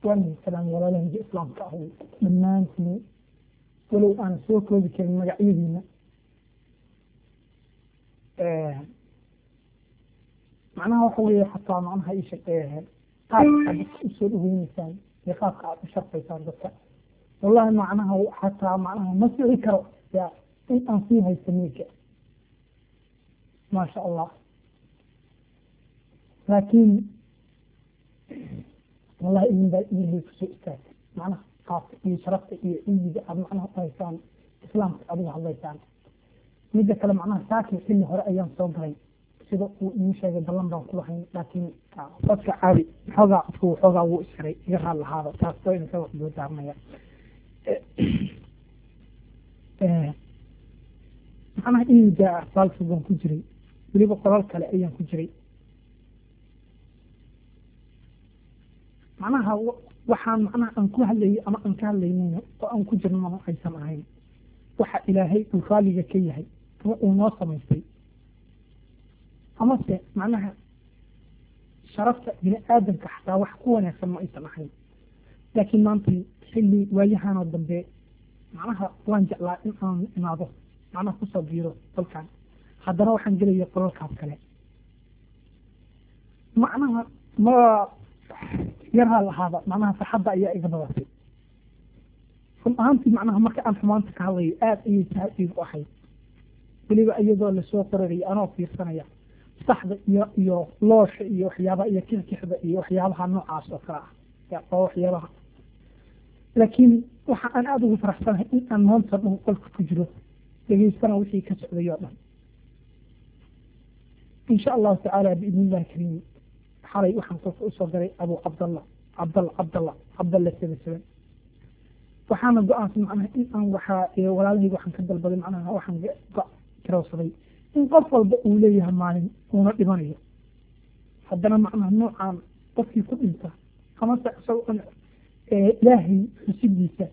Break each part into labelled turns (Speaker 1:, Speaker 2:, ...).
Speaker 1: waan salaam walaalahayga islaamka ah dhammaantiin walow aan soo koobi karin magacyadiina macnaha waxa weeye xataa macnaha isha qaabka aad dadka usoo dhaweyneysaan iyo qaabka aad u sharfaysaan dadka wallahi macnaha xataa macnaha ma fici karo ya in aan sii haysto miilka maasha allah laakiin wallahi idin baa ilahay kusoo istaagtay macnaha qaabka iyo sharafta iyo ciidiga aad macnaha u haysaan islaamka adiga hadlaysaan midda kale macnaha saakin xilli hore ayaan soo galay sida uu ii sheegay ballan baan ku lahayn laakiin dadka caadi xoogaa qofku xoogaa wuu isxiray iga raad lahaada taas waa inaka wax loo daarmaya macnaha iiga baalka baan ku jiray weliba qolal kale ayaan ku jiray macnaha waxaan macnaha aan ku hadlayay ama aan ka hadlaynayno oo aan ku jirno ma aysan ahayn waxa ilaahay uu raaliga ka yahay ama uu noo samaystay amase macnaha sharafta bini aadamka xataa wax ku wanaagsan ma aysan ahayn laakiin maanta xilli waayahanoo dambe macnaha waan jeclaa in aan imaado macnaha kusoo biiro dalkan haddana waxaan gelaya qolalkaas kale macnaha ma yarhaa lahaada macnaha farxadda ayaa iga badatay run ahaantii macnaha marka aan xumaanta ka hadlayo aada ayay sahal iigu ahayd weliba iyadoo lasoo qoraraya anoo fiirsanaya saxda iyo iyo loosha iyo waxyaabaha iyo kixkixda iyo waxyaabaha noocaas oo kale ah oo waxyaabaha laakiin waxa aan aada ugu faraxsanahay in aan maanta dhan qolka ku jiro dhegeystana wixii ka socday oo dhan insha allahu tacaala biidni illahi kariim xalay waxaan qolka usoo galay abu cabdallah cabdalla cabdalla cabdalla sebe seben waxaana go-aansan macnaha in aan waxaa walaalahayga waxaan ka dalbaday macnaha waxaan garowsaday in qof walba uu leeyahay maalin uuna dhimanayo haddana macnaha noocaan qofkii ku dhinta amase isagoo ilaahay xusidiisa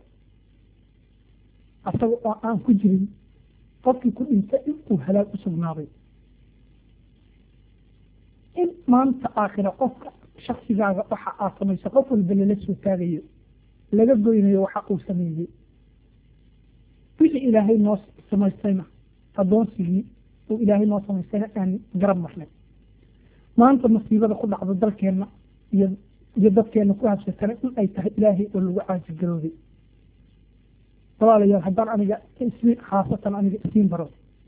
Speaker 1: asaga oo aan ku jirin qofkii ku dhinta in uu halaag u sugnaaday in maanta aakhira qofka shaksigaaga waxa aad samayso qof walba lala soo taagayo laga goynayo waxa uu sameeyey wixii ilaahay noo samaystayna addoonsigii uu ilaahay noo samaystayna aan garab marnay maanta masiibada ku dhacda dalkeenna iyo iyo dadkeenna ku habsatana in ay tahay ilaahay oo lagu caajirgarooday walaalayaal haddaan aniga ismiin khaasatan aniga isiin baro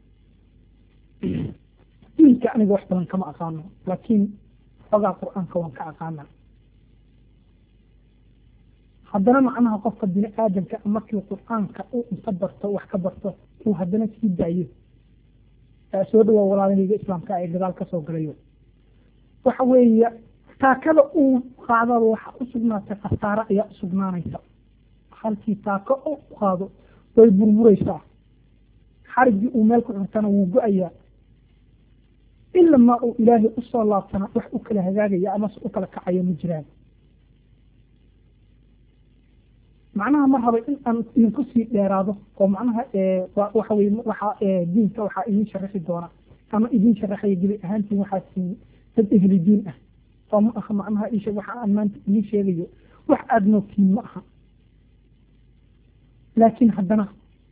Speaker 1: diinka aniga wax badan kama aqaano laakiin xogaa qur-aanka waan ka aqaana haddana macnaha qofka bini aadamka markii qur-aanka uu inta barto wax ka barto uu haddana sii daayo soo dhawaa walaalahayga islaamka ee gadaal kasoo galayo waxa weeye taakada uu qaadaba waxa u sugnaatay khasaare ayaa u sugnaanaysa halkii taako u qaado way burburaysaa xarigii uu meel ku xirtana wuu go-ayaa ila maa uu ilaahay usoo laabtana wax u kala hagaagaya amase u kala kacaya ma jiraan macnaha ma raba in aan idinku sii dheeraado oo macnaha waxa weye waxa diinka waxaa idin sharaxi doona ama idin sharaxaya gebi ahaantiin waxaa siin dad ehli diin ah oo ma aha macnaha isha waxa aan maanta idin sheegayo wax aada noogtiin ma aha laakiin haddana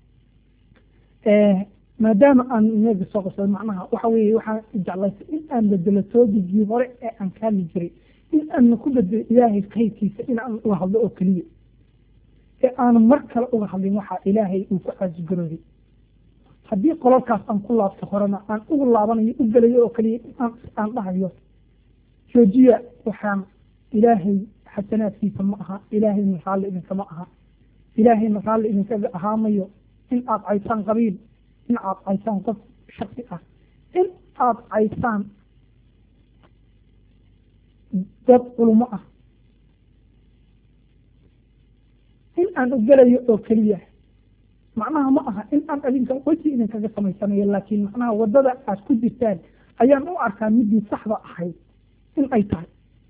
Speaker 1: maadaama aan iyaga soo qasay macnaha waxa weeye waxaan jeclaystay in aan bedelo toobigii hore ee aan ka hadli jiray in aan ku bedelo ilaahay kayrkiisa in aan uga hadlo oo keliya ee aan mar kale uga hadlin waxaa ilaahay uu ku caasigarooday haddii qolalkaas aan ku laabto horena aan ugu laabanayo u gelayo oo keliya aan aan dhahayo joojiya waxaan ilaahay xasanaadkiisa ma aha ilaahayna raalli idinkama aha ilaahayna raalli idinkaga ahaamayo in aad caysaan qabiil in aad caysaan qof shaksi ah in aad caysaan dad culumo ah in aan ogelayo oo keliya macnaha ma aha in aan adinka weji idinkaga samaysanayo laakiin macnaha waddada aad ku jirtaan ayaan u arkaa midii saxda ahayd in ay tahay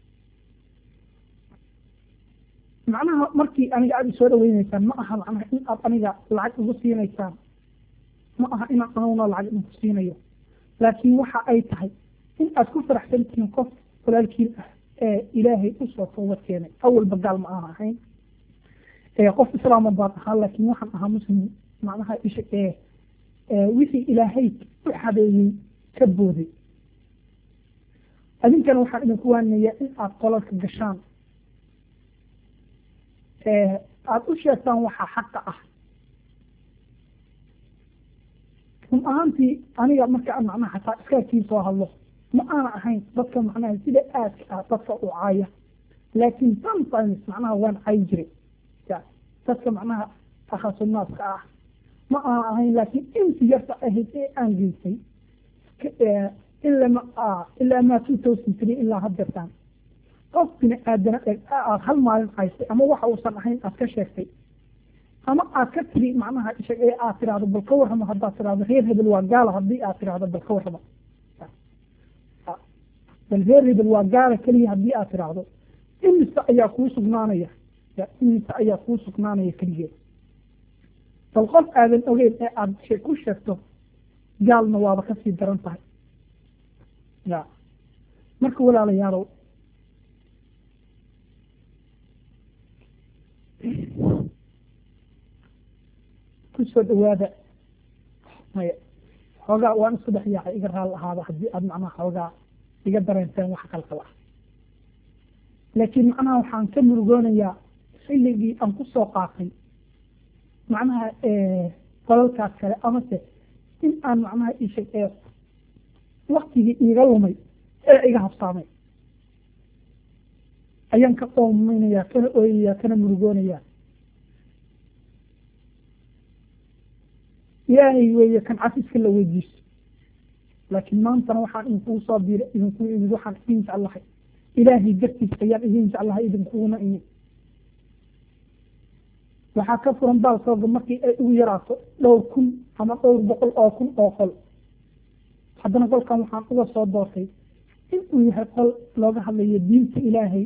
Speaker 1: macnaha markii aniga aada isoo dhaweyneysaan ma aha macnaha in aad aniga lacag igu siinaysaan ma aha inaan anuguna lacag idinku siinayo laakiin waxa ay tahay in aad ku faraxsan tihiin qof walaalkiin ah ilaahay usoo toobad keenay awalba gaal ma aan ahayn qof islaama baan ahaa laakiin waxaan ahaa muslim macnaha isha wixii ilaahay u xadeeyey ka booday adinkana waxaan idinku waanayaa in aad qolalka gashaan aada u sheegtaan waxaa xaqa ah run ahaantii aniga marka aan macnaha xataa iskaakii soo hadlo ma aana ahayn dadka macnaha sida aadka ah dadka u caaya laakiin sometimes macnaha waan cayi jiray dadka macnaha akhasunnaaska ah ma aana ahayn laakiin inti yarta ahayd ee aan geystay ilama ilaa maa two thousand three ilaa haddeertaan qof bini aadana aad hal maalin caysay ama waxa uusan ahayn aad ka sheegtay ama aad ka tiri macnaha ishag ee aad tirahdo bal ka warramo haddaad tirahdo reer hebel waa gaala haddii aad tirahdo bal ka warramo bal reer hebel waa gaala keliya haddii aad tirahdo imise ayaa kuu sugnaanaya imise ayaa kuu sugnaanaya keligeed bal qof aadan ogeyn ee aada ku sheegto gaalna waaba kasii daran tahay ya marka walaalayaalow kusoo dhawaada maya xoogaa waan isku dhex yaacay iga raal ahaada haddii aad macnaha xoogaa iga dareenteen wax qalqal ah laakiin macnaha waxaan ka murugoonayaa xilligii aan kusoo qaatay macnaha qolalkaas kale amase in aan macnaha isheg ee waktigii iiga lumay ee iga habsaamay ayaan ka qoomaynayaa kana ooyayaa kana murugoonayaa ilaahay weeye kan cafiska la weydiisto laakiin maantana waxaan idinkuu soo biira idinku imid waxaan idin jeclahay ilaahay dartiis ayaan idin jeclahay idinkuguna imid waxaa ka furan baalkooga markii ay ugu yaraato dhowr kun ama dhowr boqol oo kun oo qol haddana qolkan waxaan uga soo doortay in uu yahay qol looga hadlayo diinta ilaahay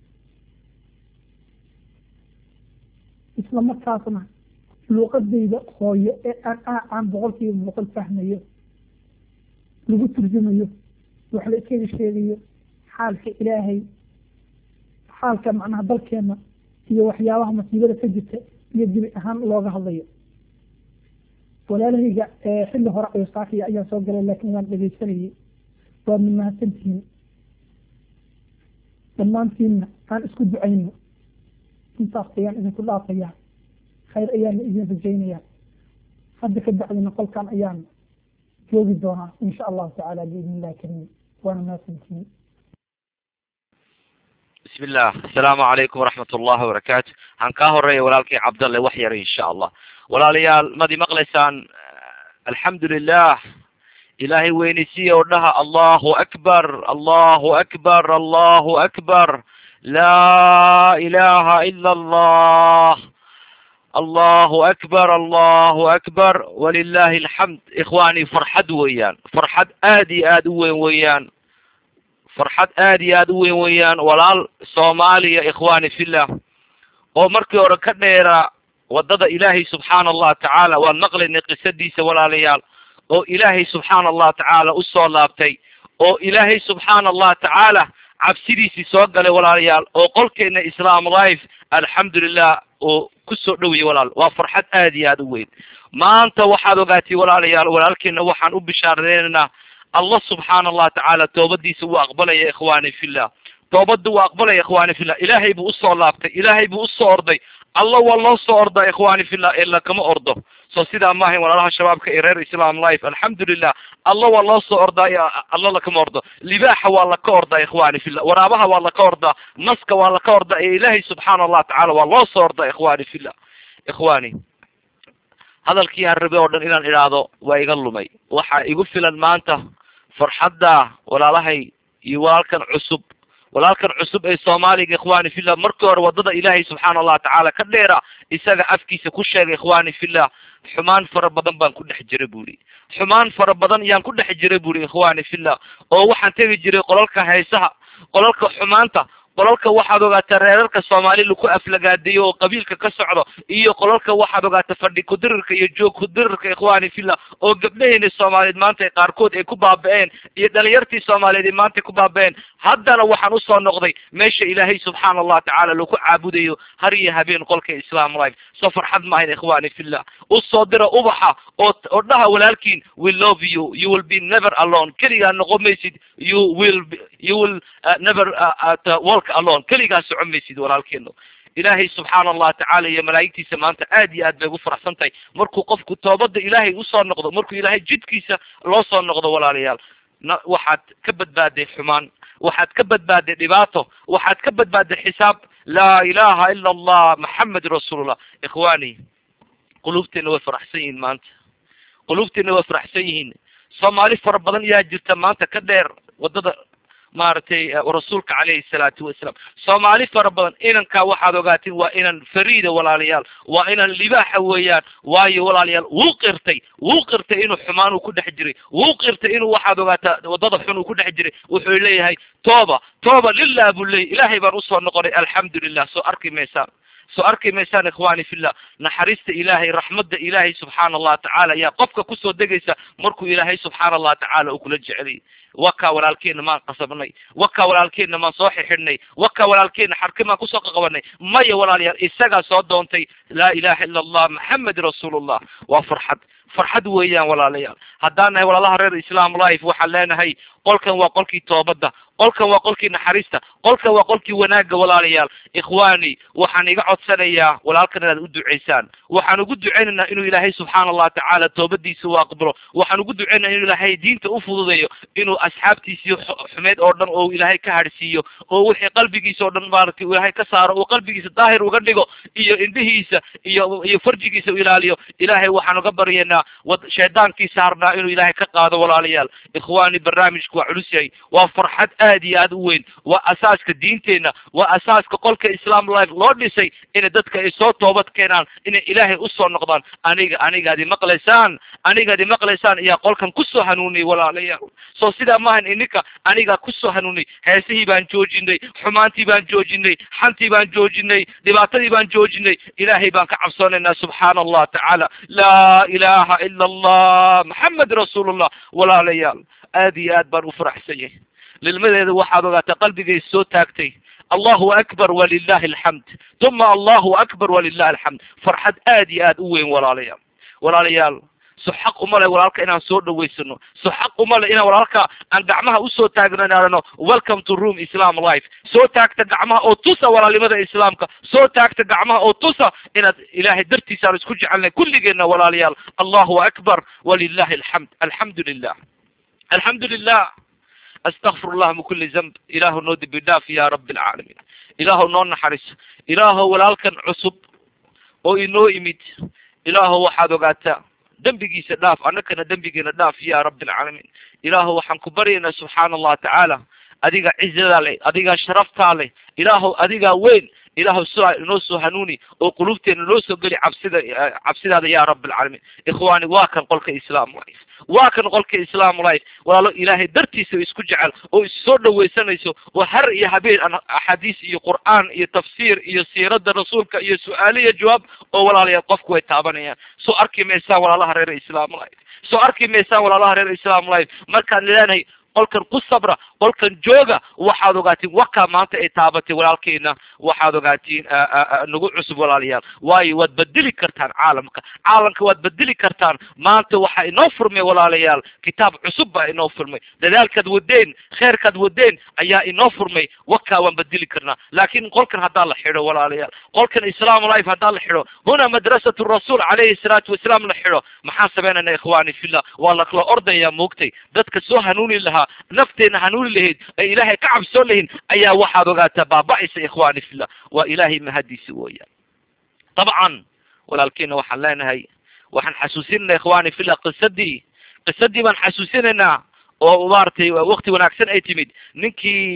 Speaker 1: isla markaasna luuqadayda hooyo ee aan aan boqolkiiba boqol fahmayo lagu turjumayo wax la iskaga sheegayo xaalka ilaahay xaalka macnaha dalkeena iyo waxyaabaha masiibada ka jirta iyo dibi ahaan looga hadlayo walaalahayga xilli hore ayo saafiya ayaan soo galay laakiin waan dhegaysanayay waa min mahadsantihiin dhammaantiinna aan isku ducayno intaas ayaan idinku dhaafayaa khayr ayaana idin rajaynayaa hadda ka bacdina qolkan ayaan joogi doonaa insha allahu tacaala biidni illahi kariim waana mahadsantihiin
Speaker 2: بسم الله السلام عليكم ورحمة الله وبركاته عن كهرية ولالكي عبد الله وحير إن شاء الله ولاليال مدي مقلسان الحمد لله إلهي وينسي ودها الله أكبر الله أكبر الله أكبر لا إله إلا الله الله أكبر الله أكبر ولله الحمد إخواني فرحد ويان فرحد آدي آد ويان farxad aada iyo aada u weyn weeyaan walaal soomaaliya ikhwaani fillah oo markii hore ka dheera waddada ilaahay subxaana allah tacaala waan maqlaynay qisadiisa walaalayaal oo ilaahay subxaana allah tacaala usoo laabtay oo ilaahay subxaana allah tacaala cabsidiisii soo galay walaalayaal oo qolkeena islaam life alxamdulilah oo kusoo dhowiyay walaal waa farxad aada iyo aada u weyn maanta waxaad ogaatay walaalayaal walaalkeena waxaan u bishaareynaynaa allah subxaana allah tacaala toobadiisa wuu aqbalaya ikhwaani fillah toobada wuu aqbalaya ikhwaani fillah ilaahay buu usoo laabtay ilaahay buu usoo orday alla waa loo soo ordaa ikhwaani fillah ila kama ordo so sidaa maahayn walaalaha shabaabka ee reer islam life alxamdulilah alla waa loo soo ordaa alla lakama ordo libaaxa waa laka ordaa ikhwaani fillah waraabaha waa laka ordaa naska waa laka ordaa ee ilaahay subxaana allah tacaala waa loo soo ordaa ikhwaani fillah ikhwaani hadalkii harrabe oo dhan inaan idhaahdo waa iga lumay waxaa igu filan maanta farxadda walaalahay iyo walaalkan cusub walaalkan cusub ee soomaaliga ikhwani fillah markii hore waddada ilaahay subxaana allah tacaala ka dheera isaga afkiisa ku sheegay ikhwani fillah xumaan fara badan baan ku dhex jiray buri xumaan fara badan yaan ku dhex jiray buri ikhwani fillah oo waxaan tegi jiray qolalka heesaha qolalka xumaanta qolalka waxaad ogaataa reerarka soomaali laku aflagaadiyo oo qabiilka ka socdo iyo qolalka waxaad ogaataa fadhi kudirirka iyo joog kudirirka ikhwani fillah oo gabdhaheeni soomaaliyeed maanta qaarkood ay ku baaba-een iyo dhalinyartii soomaaliyeed ay maanta ku baaba-een haddana waxaan usoo noqday meesha ilaahay subxaana allah tacaala laku caabudayo har iyo habeen qolka islam life soo farxad maahayn ikhwani fillah usoo dira ubaxa oo oo dhaha walaalkiin we love you you will be never alone keligaa noqon maysid you will be, you will uh, never uh, uh, walk alone keligaa socon maysid walaalkeeno ilaahay subxaana allah tacaala iyo malaa'igtiisa maanta aad iyo aad bay ugu faraxsan tahay markuu qofku toobada ilaahay usoo noqdo markuu ilaahay jidkiisa loo soo noqdo walaalayaal na waxaad ka badbaaday xumaan waxaad ka badbaaday dhibaato waxaad ka badbaaday xisaab laa ilaha ila allah maxamed rasuulullah ikhwani quluubteena way faraxsan yihiin maanta quluubteena way faraxsan yihiin soomaali fara badan yaa jirta maanta ka dheer wadada maaragtay rasuulka calayhi salaatu wasalaam soomaali fara badan inankaa waxaad ogaatiin waa inan fariida walaalayaal waa inan libaaxa weeyaan waayo walaalayaal wuu qirtay wuu qirtay inuu xumaan uu ku dhex jiray wuu qirtay inuu waxaad ogaataa wadada xun uu ku dhex jiray wuxuu leeyahay tooba tooba lilah buu leeyay ilaahay baan usoo noqonay alxamdulilah soo arki maysaan soo arki maysaan ikhwani fillah naxariista ilaahay raxmadda ilaahay subxaana allah tacaala ayaa qofka kusoo degaysa markuu ilaahay subxaana allah tacaala uu kula jeceliyay wakaa walaalkeena maan qasabnay wakaa walaalkeena maan soo xixidhnay wakaa walaalkeena xarki maan kusoo qaqabanay maya walaalayaal isagaa soo doontay laa ilaha ila allah maxamed rasuulullah waa farxad farxad weeyaan walaalayaal haddaan nahay walaalaha reer islam life waxaan leenahay qolkan waa qolkii toobadda qolkan waa qolkii naxariista qolkan waa qolkii wanaagga walaalayaal ikhwani waxaan iga codsanayaa walaalkan inaad u duceysaan waxaan ugu duceynaynaa inuu ilaahay subxaana allah tacaala toobadiisa u aqbalo waxaan ugu duceynaya inuu ilaahay diinta u fududeeyo inuu asxaabtiisii xumeed oo dhan oo ilaahay ka hadhsiiyo oo wixii qalbigiisa oo dhan maaragtay ilaahay ka saaro oo qalbigiisa daahir uga dhigo iyo indhihiisa iyo iyo farjigiisa u ilaaliyo ilaahay waxaan uga baryaynaa wad shaydaankii saarnaa inuu ilaahay ka qaado walaalayaal ikhwani barnaamijku waa culus yahay waa farxad aad iyo aad u weyn waa asaaska diinteenna waa asaaska qolka islam life loo dhisay inay dadka ay soo toobad keenaan inay ilaahay usoo noqdaan aniga anigaad imaqlaysaan anigaad imaqlaysaan ayaa qolkan kusoo hanuuniyay walaalayaal soo sidaa maahan ininka anigaa kusoo hanuuniyay heesihii baan joojinay xumaantii baan joojinay xantii baan joojinay dhibaatadii baan joojinay ilaahay baan ka cabsoonaynaa subxaana allah tacaala laa ilaha ila allah maxamed rasuulullah walaalayaal aad iyo aad baan u faraxsan yahay lilmadeeda waxaad ogaataa qalbigay soo taagtay allahu akbar walilahi alxamd uma allahu akbar walilahi alxamd farxad aad iyo aad u weyn walaalayaal walaalayaal so xaq uma le walaalka inaan soo dhaweysano so xaq uma le inaan walaalka aan gacmaha usoo taagnaano welcome to room islam life soo taagta gacmaha oo tusa walaalnimada islaamka soo taagta gacmaha oo tusa inaad ilaahay dartiisa aan isku jecelnay kulligeena walaalayaal allahu akbar walilahi alxamd alxamdu lilah alxamdu lilah astakfir allah min kuli zamb ilaahu noo dembi dhaaf ya rabi alcaalamiin ilaahu noo naxariso ilaahu walaalkan cusub oo inoo imid ilaahu waxaad ogaataa dembigiisa dhaaf annakana dembigeena dhaaf ya rabi alcaalamiin ilaahu waxaan ku baryaynaa subxaana allah tacaala adiga cizadaa leh adigaa sharaftaa leh ilaahu adigaa weyn ilaahu soo inoo soo hanuuni oo qulubteena noo soo geli cabsida cabsidaada ya rabi alcaalamiin ikhwani waa kan qolka islam life waa kan qolka islam life walaalo ilaahay dartiisa isku jecel oo issoo dhawaysanayso oo har iyo habeen axaadiis iyo qur'aan iyo tafsiir iyo siirada rasuulka iyo su-aalo iyo jawaab oo walaalayaal qofku way taabanayaan soo arki maysaan walaalaha reer islam life soo arki maysaan walaalaha reer islam life markaan leenahay qolkan ku sabra qolkan jooga waxaad ogaatiin wakaa maanta ay taabatay walaalkeena waxaad ogaatiin nagu cusub walaalayaal waayo waad bedeli kartaan caalamka caalamka waad bedeli kartaan maanta waxaa inoo furmay walaalayaal kitaab cusub baa inoo furmay dadaalkaad wadeen kheerkaad wadeen ayaa inoo furmay wakaa waan bedeli karnaa laakin qolkan haddaa la xidho walaalayaal qolkan islam life haddaa la xidho huna madrasatu rasuul calayhi salaatu wasalaam la xidho maxaan sameynayna ikhwani fillah waa lakala ordaya moogtay dadka soo hanuuni lahaa nafteena hanuuni lahayd ay ilaahay ka cabsoon lahayn ayaa waxaad ogaataa baaba-aysa ikhwani fillah waa ilaahay mahadiisi wooyaan dabcan walaalkeena waxaan leenahay waxaan xasuusinayna ikhwani fillah qisadii qisadii baan xasuusinaynaa oo maaragtay wakti wanaagsan ay timid ninkii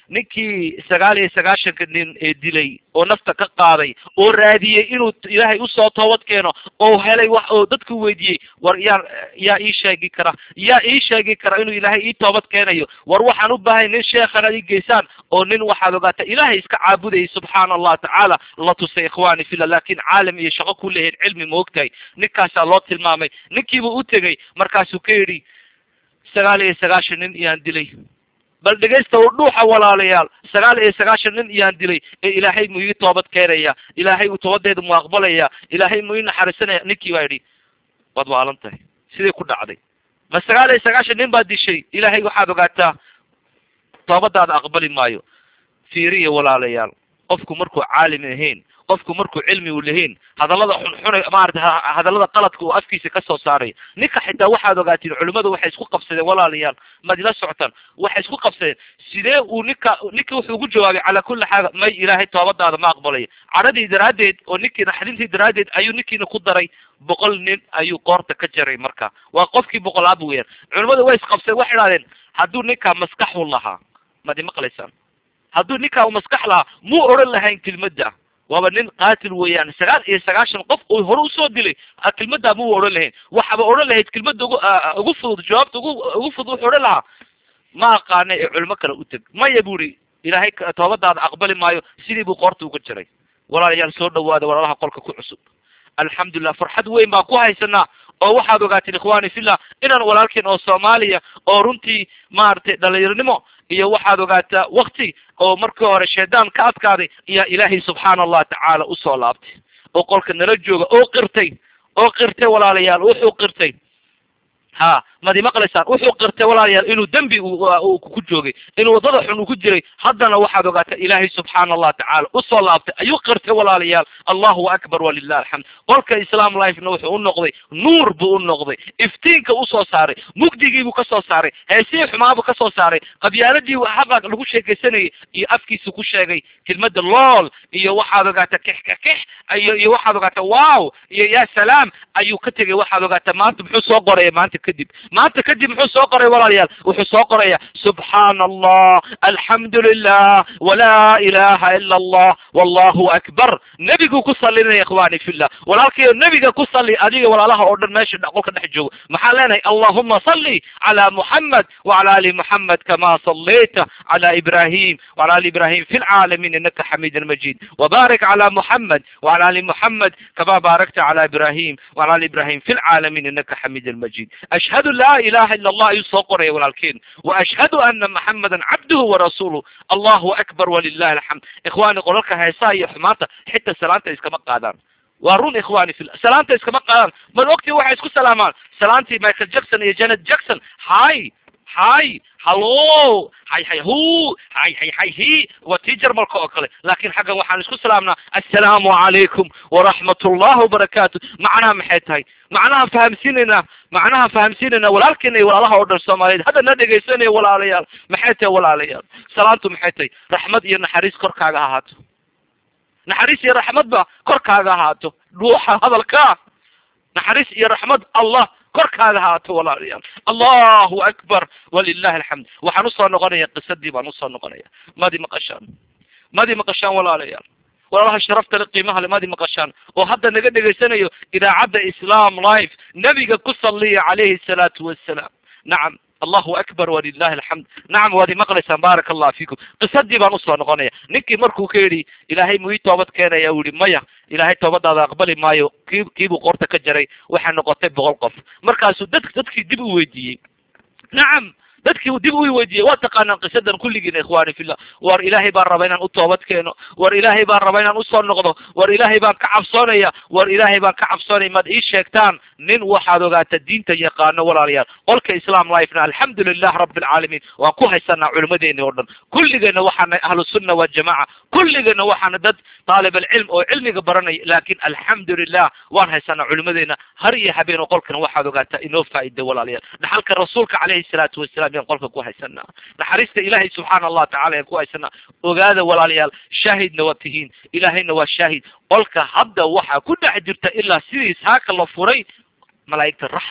Speaker 2: ninkii sagaal iyo sagaashanka nin ee dilay oo nafta ka qaaday oo raadiyey inuu ilaahay usoo toobad keeno oo helay wax oo dadku weydiiyey war yaa yaa ii sheegi kara yaa ii sheegi kara inuu ilaahay ii toobad keenayo war waxaan u baahay nin sheekhan ad ii geysaan oo nin waxaad ogaata ilaahay iska caabudayay subxaana allah tacaala la tusay ikhwani fillah laakin caalam iyo shaqo ku leeyahin cilmi ma ogtahay ninkaasaa loo tilmaamay ninkiibuu u tegey markaasuu ka yidhi sagaal iyo sagaashan nin iyaan dilay bal dhegaysta u dhuuxa walaalayaal sagaal iyo sagaashan nin iyaan dilay ee ilaahay mu ii toobad keenaya ilaahay uu toobadeeda mu aqbalaya ilaahay mu ii naxariisanaya ninkii baa yidhi waad waalan tahay sidii ku dhacday ma sagaal iyo sagaashan nin baad dishay ilaahay waxaad ogaataa toobadaada aqbali maayo fiiriya walaalayaal qofku markuu caalim ahayn qofku markuu cilmi u lahayn hadallada xunxuna maarata hadallada qaladka uu afkiisa ka soo saaray ninka xitaa waxaad ogaatiin culimmadu waxay isku qabsadeen walaalayaal maad ila socotaan waxay isku qabsadeen sidee uu ninka ninka wuxuu ugu jawaabay calaa kulli xaaga may ilaahay toobadaada ma aqbalayo cadhadii daraaddeed oo ninkii naxdintii daraaddeed ayuu ninkiina ku daray boqol nin ayuu qoorta ka jaray marka waa qofkii boqolaad weeyaan culimmadu way isqabsadeen waxay idhahdeen hadduu ninkaa maskaxu lahaa maad imaqlaysaan hadduu ninkaa u maskax lahaa muu odhan lahayn kelmadda waaba nin qaatil weeyaan sagaal iyo sagaashan qof uu hore usoo dilay kelmaddaa muu odhan lahayn waxaba odhan lahayd kelmadda ugu ugu fudud jawaabta ugu ugu fudud wuxuu odhan lahaa ma aqaana ee culimo kale u teg maya bu ihi ilaahay toobadaada aqbali maayo sidii buu qoorta uga jiray walaalayaal soo dhawaada walaalaha qolka ku cusub alxamdulilah farxad weyn baan ku haysanaa oo waxaad ogaateen ikhwani fillah inaan walaalkeen oo soomaaliya oo runtii maaragtay dhalinyaronimo iyo waxaad ogaataa wakti oo markii hore shaydaan ka adkaaday ayaa ilaahay subxaana allah tacaala usoo laabtay oo qolka nala jooga oo qirtay oo qirtay walaalayaal wuxuu qirtay ha mad imaqlaysaan wuxuu qirtay walaalayaal inuu dembi ku joogay inuu waddada xun uu ku jiray haddana waxaad ogaataa ilaahay subxaana allah tacaala usoo laabtay ayuu qirtay walaalayaal allahu akbar walilah alxamd qolka islam lifena wuxuu u noqday nuur buu u noqday iftiinka usoo saaray mugdigiibuu kasoo saaray heesihii xumaabuu kasoo saaray qabyaaladii haqa lagu sheekaysanayay iyo afkiisu ku sheegay kelmada lool iyo waxaad ogaataa kix ka kix iyo iyo waxaad ogaataa wow iyo ya salaam ayuu ka tegay waxaad ogaataa maanta muxuu soo qoraya maanta kadib maanta kadib muxuu soo qoraya walaalayaal wuxuu soo qoraya subxaana allah alxamdu lilah walaa ilaha ila allah wallahu akbar nebiguu ku salinaya ikhwani fillah walaalkayo nebiga ku sali adiga walaalaha oo dhan meesha qolka dhex joogo maxaan leenahay allahuma salli cala muxamed wacala ali muxamed kama sallayta cala ibrahim wacala ali ibrahim fi lcaalamiin inaka xamiid majid wbarik cala muxamed wacala ali muxamed kama baarakta cala ibrahim wacala ali ibrahim fi lcaalamiin inaka xamiid majid ashhadu laa ilaha ila allah ayuu soo qoraya walaalkeen waashhadu ana maxamedan cabduhu warasuuluh allahu akbar walilahi alxamd ikhwani qolalka heesaha iyo xumaanta xitaa salaanta iskama qaadaan waa run ikhwani fi salaanta iskama qaadaan mad ogti waxay isku salaamaan salaantii michael jackson iyo janet jackson hay hay hallo hay hay hu hay hay hay hi waa tii jarmalka oo kale laakin xaggan waxaan isku salaamnaa assalaamu calaykum waraxmat ullahi wabarakaatu macnaha maxay tahay macnaha fahamsiinaynaa macnaha fahamsiinaynaa walaalkeena iyo walaalaha oo dhan soomaaliyeed hadda na dhegaysanaya walaalayaal maxay tahay walaalayaal salaantu maxay tahay raxmad iyo naxariis korkaaga ahaato naxariis iyo raxmadba korkaaga ahaato dhuuxa hadalka naxariis iyo raxmad allah korkaaga haato walaalayaal allahu akbar walilahi alxamd waxaan usoo noqonaya qisadii baan usoo noqonaya madi maqashaan madi maqashaan walaalayaal walaalaha sharafta le qiimaha le madi maqashaan oo hadda naga dhegaysanayo idaacadda islam life nebiga ku saliya calayhi salaatu wassalaam nacam allahu akbar walilahi alxamd nacam waad imaqlaysaan baaraka allah fiikum qisadii baan usoo noqonaya ninkii markuu ka yidhi ilaahay mu ii toobad keenaya u yihi maya ilaahay toobadaada aqbali maayo kii kiibuu qoorta ka jaray waxay noqotay boqol qof markaasuu dad dadkii dib u weydiiyey nacam dadkii dib u weydiiyey waa taqaanaan qisadan kulligiina ikhwani fillah war ilaahay baan raba inaan u toobad keeno war ilaahay baan raba inaan usoo noqdo war ilaahay baan ka cabsoonaya war ilaahay baan ka cabsoonaya maad ii sheegtaan nin waxaad ogaata diinta yaqaano walaalayaal qolka islam lifena alxamdu lilah rabi alcaalamiin waan ku haysanaa culimadeeni oo dhan kulligeena waxaana ahlu sunna waljamaca kulligeena waxaana dad taalib alcilm oo cilmiga baranaya laakin alxamdu lilah waan haysanaa culimadeena har iyo habeen oo qolkana waxaad ogaataa inoo faa'iida walaalayaal dhaxalka rasuulka calayhi salaatu wasalaam yaan qolka ku haysanaa naxariista ilaahay subxaana allah tacala yaan ku haysanaa ogaada walaalayaal shaahidna waa tihiin ilaahayna waa shaahid qolka hadda waxaa ku dhex jirta ilaa sidiis haaka la furay malaa'igta raxma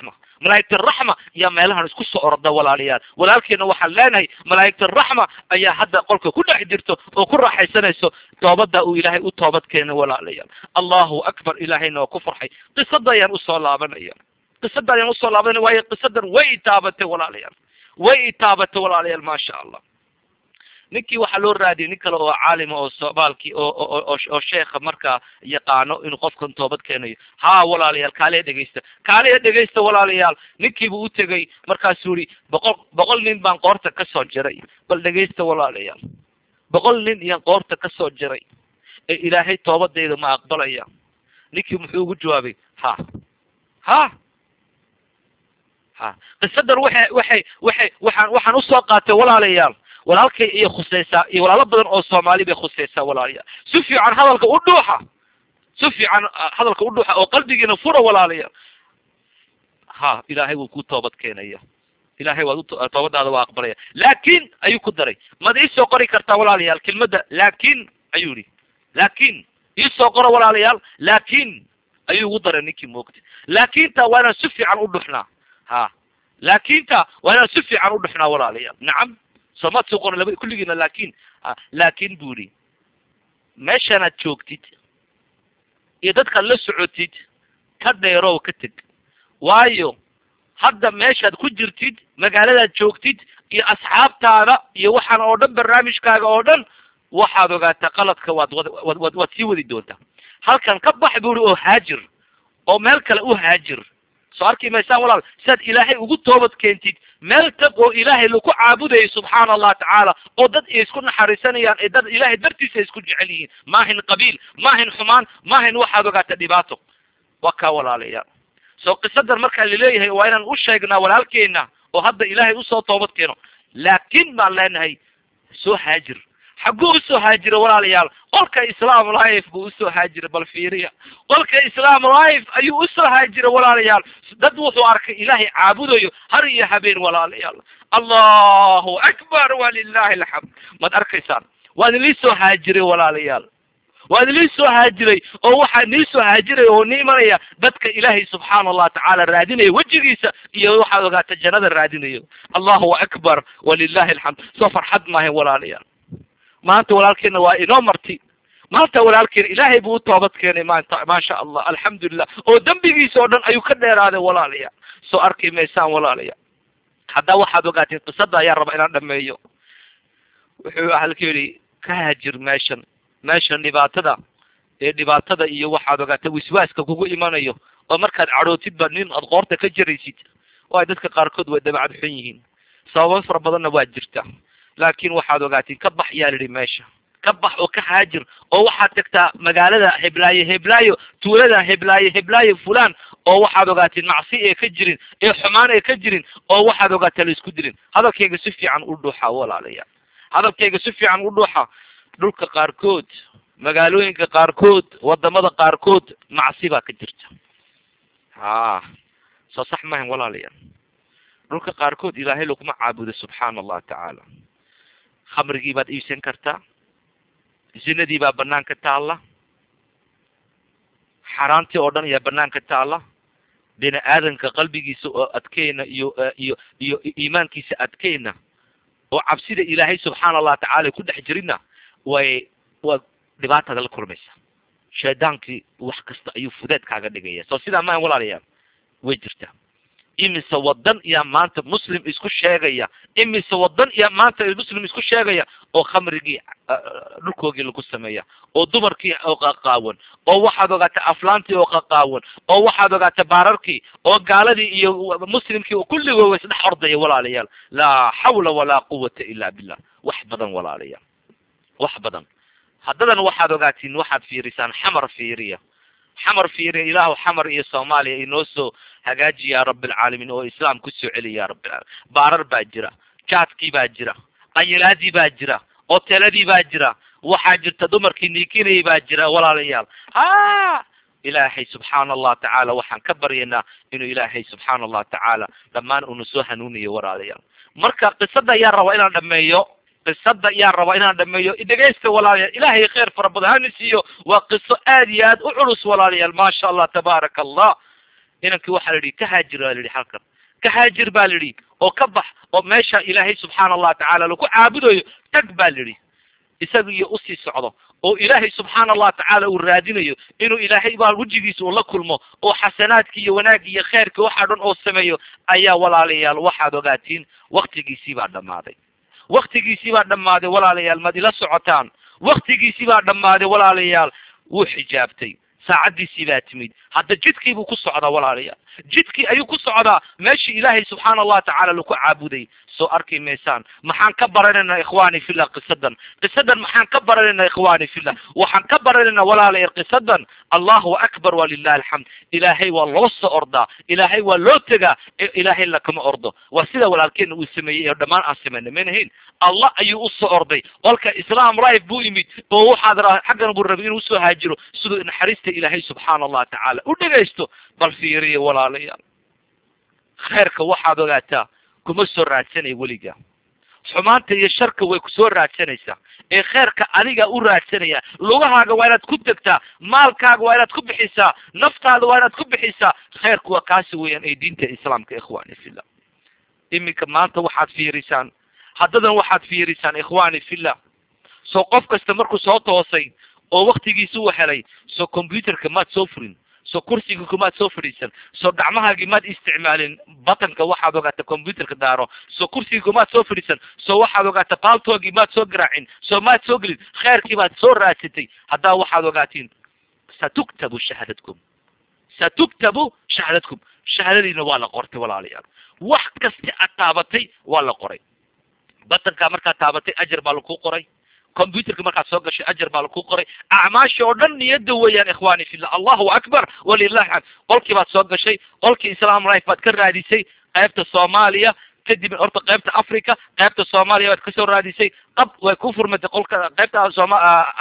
Speaker 2: malaa'igta raxma ayaa meelahan isku soo orda walaalayaal walaalkeena waxaan leenahay malaa'igta raxma ayaa hadda qolka ku dhex jirto oo ku raaxaysanayso toobada uu ilaahay u toobad keenay walaalayaal allahu akbar ilaahayna waa ku farxay qisada ayaan usoo laabanaya qisada ayaan usoo laabanaya waayo qisadan way itaabatay walaalayaal way itaabatay walaalayaal maasha allah ninkii waxaa loo raadiyay nin kale oo caalima oo soomaalkii oo oo oo sheekha markaa yaqaano inuu qofkan toobad keenayo ha walaalayaal kaaliya dhegaysta kaaliya dhegaysta walaalayaal ninkiibu u tegay markaasuu yihi boqol boqol nin baan qoorta kasoo jiray bal dhegaysta walaalayaal boqol nin iyaan qoorta kasoo jiray ee ilaahay toobadayda ma aqbalaya ninkii muxuu ugu jawaabay ha ha ha qisadan waxay waxay waxay waxaan waxaan usoo qaatay walaalayaal walaalkay iyo khusaysaa iyo walaalo badan oo soomaali bay khusaysaa walaalayaal si fiican hadalka u dhuuxa si fiican hadalka u dhuuxa oo qalbigiina fura walaalayaal ha ilaahay wuu ku toobad keenaya ilahay waad toobadaada waa aqbalaya laakin ayuu ku daray mad iisoo qori kartaa walaalayaal kelmadda laakin ayuu yihi laakin iisoo qoro walaalayaal laakin ayuu ugu daray ninkii moogta laakinta waa inaan si fiican u dhuxnaa ha laakinta waa inaan si fiican u dhuxnaa walaalayaal nacam soomaad soo qoran laba kulligiina laakin laakin bu yihi meeshanaad joogtid iyo dadkaad la socotid ka dheerow ka teg waayo hadda meeshaad ku jirtid magaaladaad joogtid iyo asxaabtaada iyo waxaan oo dhan barnaamijkaaga oo dhan waxaad ogaataa qaladka waad wad wad waad sii wadi doontaa halkan ka bax bu ihi oo haajir oo meel kale u haajir soo arki maysaan walaal siaad ilaahay ugu toobad keentid meel tag oo ilaahay laku caabudayay subxaana allah tacaala oo dad ay isku naxariisanayaan ee dad ilaahay dartiisa ay isku jecel yihiin maahin qabiil maahin xumaan maahin waxaad ogaata dhibaato waa kaa walaalayaal soo qisadan markaa laleeyahay waa inaan u sheegnaa walaalkeena oo hadda ilaahay usoo toobad keeno laakin baan leenahay soo haajir xagguu usoo haajira walaalayaal qolka islam life buu usoo haajira bal fiiriya qolka islam life ayuu usoo haajira walaalayaal dad wuxuu arkay ilaahay caabudayo har iyo habeen walaalayaal allahu akbar walilahi alxamd maad arkaysaan waan ilii soo haajiray walaalayaal waan ilii soo haajiray oo waxaa nii soo haajiray oo ni imanaya dadka ilaahay subxaana allah tacaala raadinaya wejigiisa iyo waxaad ogaata jannada raadinayo allahu akbar walilahi alxamd soo farxad maahayn walaalayaal maanta walaalkeena waa inoo marti maanta walaalkeena ilaahay buu u toobad keenay maanta maasha allah alxamdulilah oo dembigiisa oo dhan ayuu ka dheeraaday walaalayaal soo arki maysaan walaalayaal haddaa waxaad ogaateen qisada ayaa raba inaan dhameeyo wuxuu halka yidhi ka haajir meeshan meeshan dhibaatada ee dhibaatada iyo waxaad ogaata wiswaaska kugu imanayo oo markaad cadhootidba nin aad qoorta ka jaraysid waayo dadka qaarkood way dabacad xun yihiin sababo fara badanna waa jirta laakin waxaad ogaatiin ka bax yaa lidhi meesha ka bax oo ka haajir oo waxaad tagtaa magaalada heblaayo heblaayo tuulada heblaayo heblaayo fulan oo waxaad ogaatiin macsi ee ka jirin ee xumaan ee ka jirin oo waxaad ogaataa la isku dirin hadalkayga si fiican u dhuuxa walaalayaal hadalkayga si fiican u dhuuxa dhulka qaarkood magaalooyinka qaarkood wadamada qaarkood macsi baa ka jirta ha soo sax mahan walaalayaal dhulka qaarkood ilaahay laguma caabudo subxaana allah tacaala khamrigii baad iibsan kartaa zinadii baa banaanka taalla xaaraantii oo dhan ayaa banaanka taalla bini aadamka qalbigiisa oo adkeyna iyo iyo iyo iimaankiisa adkeyna oo cabsida ilaahay subxaana allah tacaala ku dhex jirina way waa dhibaataada la kulmaysa shaydaankii wax kasta ayuu fudeed kaaga dhigaya soo sidaa maahan walaalayaal way jirtaa imise wadan yaa maanta muslim isku sheegaya imise wadan yaa maanta muslim isku sheegaya oo khamrigii dhulkoogii lagu sameeya oo dumarkii oo qaqaawan oo waxaad ogaata aflaantii oo qaqaawan oo waxaad ogaata baararkii oo gaaladii iyo muslimkii oo kulligood wa isdhex ordaya walaalayaal laa xawla walaa quwata ila billah wax badan walaalayaal wax badan haddadan waxaad ogaatiin waxaad fiirisaan xamar fiiriya xamar fiiriya ilaahu xamar iyo soomaaliya inoo soo hagaaji ya rabi alcaalamiin oo islaam kusoo celiya ya rabbi alcaalamiin baarar baa jira jaadkii baa jira qanyilaadii baa jira oteladii baa jira waxaa jirta dumarkii niikinayay baa jira walaalayaal ha ilaahay subxaana allah tacaala waxaan ka baryaynaa inuu ilaahay subxaana allah tacaala dhammaan una soo hanuuniyo walaalayaal marka qisada ayaa rabaa inaan dhameeyo qisada ayaa rabaa inaan dhameeyo dhegeysta walaalayaal ilaahay kheyr fara badan hana siiyo waa qiso aad iyo aad u culus walaalayaal maasha allah tabaaraka allah inankii waxaa la yihi ka haajir waa la yihi halkan ka haajir baa la yidhi oo ka bax oo meesha ilaahay subxaana allahu tacaala lagu caabudayo tag baa la yidhi isaga iyo usii socdo oo ilaahay subxaana allahu tacaala uu raadinayo inuu ilaahay baa wejigiisa uu la kulmo oo xasanaadki iyo wanaaggi iyo kheyrki waxaa dhan oo sameeyo ayaa walaalayaal waxaad ogaatiin waktigiisii baa dhammaaday waktigiisii baa dhammaaday walaalayaal maad ila socotaan waktigiisii baa dhammaaday walaalayaal wuu xijaabtay saacaddiisii baa timid hadda jidkii buu ku socdaa walaalayaal jidkii ayuu ku socdaa meeshii ilaahay subxaana allahu tacaala laku caabuday soo arki maysaan maxaan ka baranaynaa ikhwaani fillah qisadan qisadan maxaan ka baranaynaa ikhwaani fillah waxaan ka baranaynaa walaalayaal qisadan allahu akbar walilahi alxamd ilaahay waa loo soo ordaa ilaahay waa loo tegaa ilaahay lakama ordo waa sida walaalkeena uu sameeyey ee dhammaan aan sameynay maynahayn allah ayuu usoo orday qolka islam life buu yimid oo waxaad ra xaggan buu rabay inuu usoo haajiro siduu naxariista ilaahay subxaana allahu tacaala u dhegaysto bal fiiriya walaalayaal khayrka waxaad ogaataa kuma soo raadsanay weliga xumaanta iyo sharka way kusoo raadsanaysaa ee kheyrka adiga u raadsanaya lugahaaga waa inaad ku tegtaa maalkaaga waa inaad ku bixisaa naftaada waa inaad ku bixisaa kheyrku waa kaasi weeyaan ee diinta islaamka ikhwani fillah iminka maanta waxaad fiirisaan haddadan waxaad fiirisaan ikhwani fillah soo qof kasta markuu soo toosay oo waktigiisi u helay soo computerka maad soo furin soo kursiga kumaad soo fadhiisan soo gacmahaagii maad isticmaalin batanka waxaad ogaata computerka daaro soo kursiga kumaad soo fadhiisan soo waxaad ogaata baaltoogii maad soo garaacin soo maad soo gelin kheyrkii baad soo raadsatay haddaa waxaad ogaatiin satuktabu shahaadadkum satuktabu shahaadadkum shahaadadiina waa la qortay walaalayaal wax kasta aad taabatay waa la qoray batankaa markaad taabatay ajar baa laku qoray computerka markaad soo gashay ajar baa laku qoray acmaasha oo dhan niyada weeyaan ikhwani fillah allahu akbar walilahi xamd qolkii baad soo gashay qolkii islam life baad ka raadisay qaybta soomaaliya kadib horta qaybta africa qaybta soomaaliya baad kasoo raadisay qab way ku furmatay qolka qaybta sooma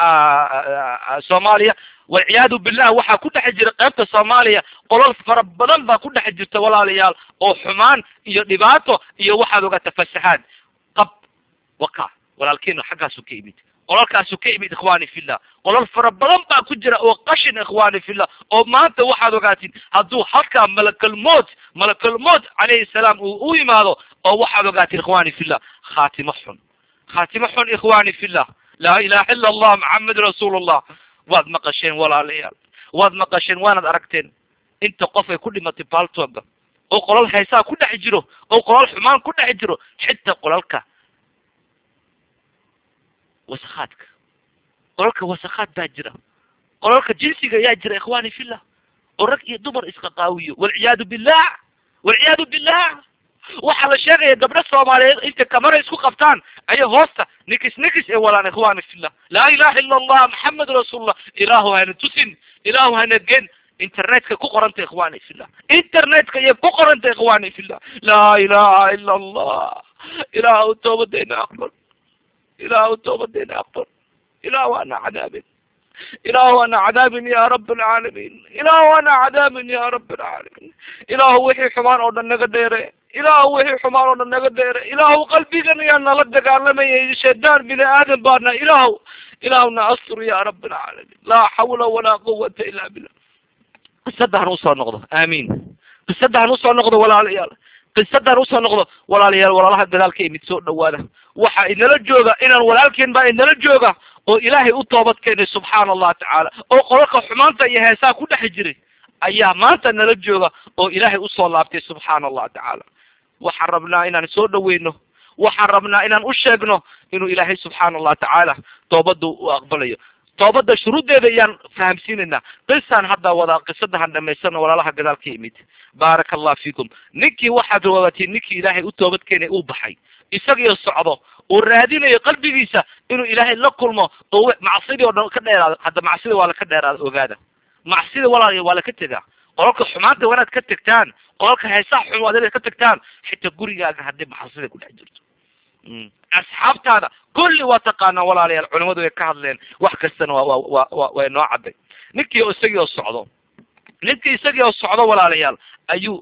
Speaker 2: soomaaliya walciyaadu billah waxaa ku dhex jira qaybta soomaaliya qolol fara badan baa ku dhex jirta walaalayaal oo xumaan iyo dhibaato iyo waxaad ogaata fasaxaad qab waka walaalkeena xaggaasu ka imid qolalkaasu ka imid ikhwani fillah qolol fara badan baa ku jira oo qashin ikhwani fillah oo maanta waxaad ogaatiin hadduu halkaa malakalmood malakalmood calayhi salaam uu u yimaado oo waxaad ogaatiin ikhwani fillah khaatimo xun khaatimo xun ikhwani fillah laa ilaha ila allah maxamed rasuulullah waad maqasheen walaalayaal waad maqasheen waanad aragteen inta qof ay ku dhimatay baaltooga oo qolal haysaa ku dhex jiro oo qolal xumaan ku dhex jiro xitaa qolalka wasakhaadka qolalka wasakhaad baa jira qolalka jinsiga ayaa jira ikhwani fillah oo rag iyo dumar iska qaawiyo walciyaadu billah walciyaadu billah waxaa la sheegaya gabdho soomaaliyeed intay kamara isku qabtaan ayay hoosta nikis nikis ee walaan ikhwani fillah laa ilaha ila allah maxamed rasuulullah ilaahu hana tusin ilaahu hana gen internetka ku qoranta ikhwani fillah internetka iyo ku qoranta ikhwani fillah laa ilaha ila allah ilaahu toobadeena aqbal ilaahu toobadeena aqbal ilaahu ana cadaabin ilaahu ana cadaabin ya rab alcaalamiin ilaahu ana cadaabin ya rab alcaalamiin ilaahu wixii xumaan oo dhan naga dheere ilaahu wixii xumaan oo dhan naga dheere ilaahu qalbigan yaa nala dagaalamayay shaydaan bini aadam baana ilaahu ilaahuna astur ya rab alcaalamiin laa xawla walaa quwata ila billah qisadan usoo noqdo aamiin qisadan usoo noqdo walaalayaal qisadan usoo noqdo walaalayaal walaalaha gadaalka imid soo dhawaada waxa inala jooga inaan walaalkeen baa inala jooga oo ilaahay u toobad keenay subxaana allah tacaala oo qolalka xumaanta iyo heesaa ku dhex jiray ayaa maanta nala jooga oo ilaahay usoo laabtay subxaana allah tacaala waxaan rabnaa inaan soo dhaweyno waxaan rabnaa inaan u sheegno inuu ilaahay subxaana allah tacaala toobadda u aqbalayo toobadda shuruuddeeda ayaan fahamsiinaynaa qisaan hadda wadaa qisadahan dhamaysana walaalaha gadaal ka yimid baaraka allah fiikum ninkii waxaad waatiin ninkii ilaahay u toobad keenay uu baxay isagiyo socdo uu raadinayo qalbigiisa inuu ilaahay la kulmo oo macsidii oo dhan ka dheeraado hadda macsida waa laka dheeraada ogaada macsida walaal waa laka tegaa qolalka xumaanta waa inaad ka tegtaan qolalka heesaha xun waa inaad ka tegtaan xitaa gurigaaga haddii macsida ku dhex jirto asxaabtaada kulli waa taqaanaa walaalayaal culimadu way ka hadleen wax kastana waa wa wa way noo cadday ninkii isagii oo socdo ninkii isagii oo socdo walaalayaal ayuu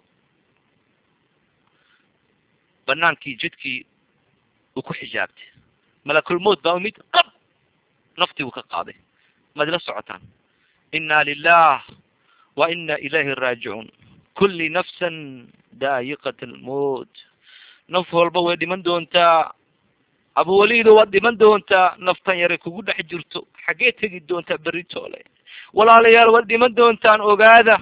Speaker 2: banaankii jidkii uu ku xijaabtay malakulmood baa umid qab naftii buu ka qaaday maad ila socotaan inna lilah wa ina ilayhi raajicuun kulli nafsan daayiqat almowt naf walba way dhiman doontaa abuwalido waad dhiman doontaa naftan yaray kugu dhex jirto xaggee tegi doontaa beritoole walaalayaal waad dhiman doontaan ogaada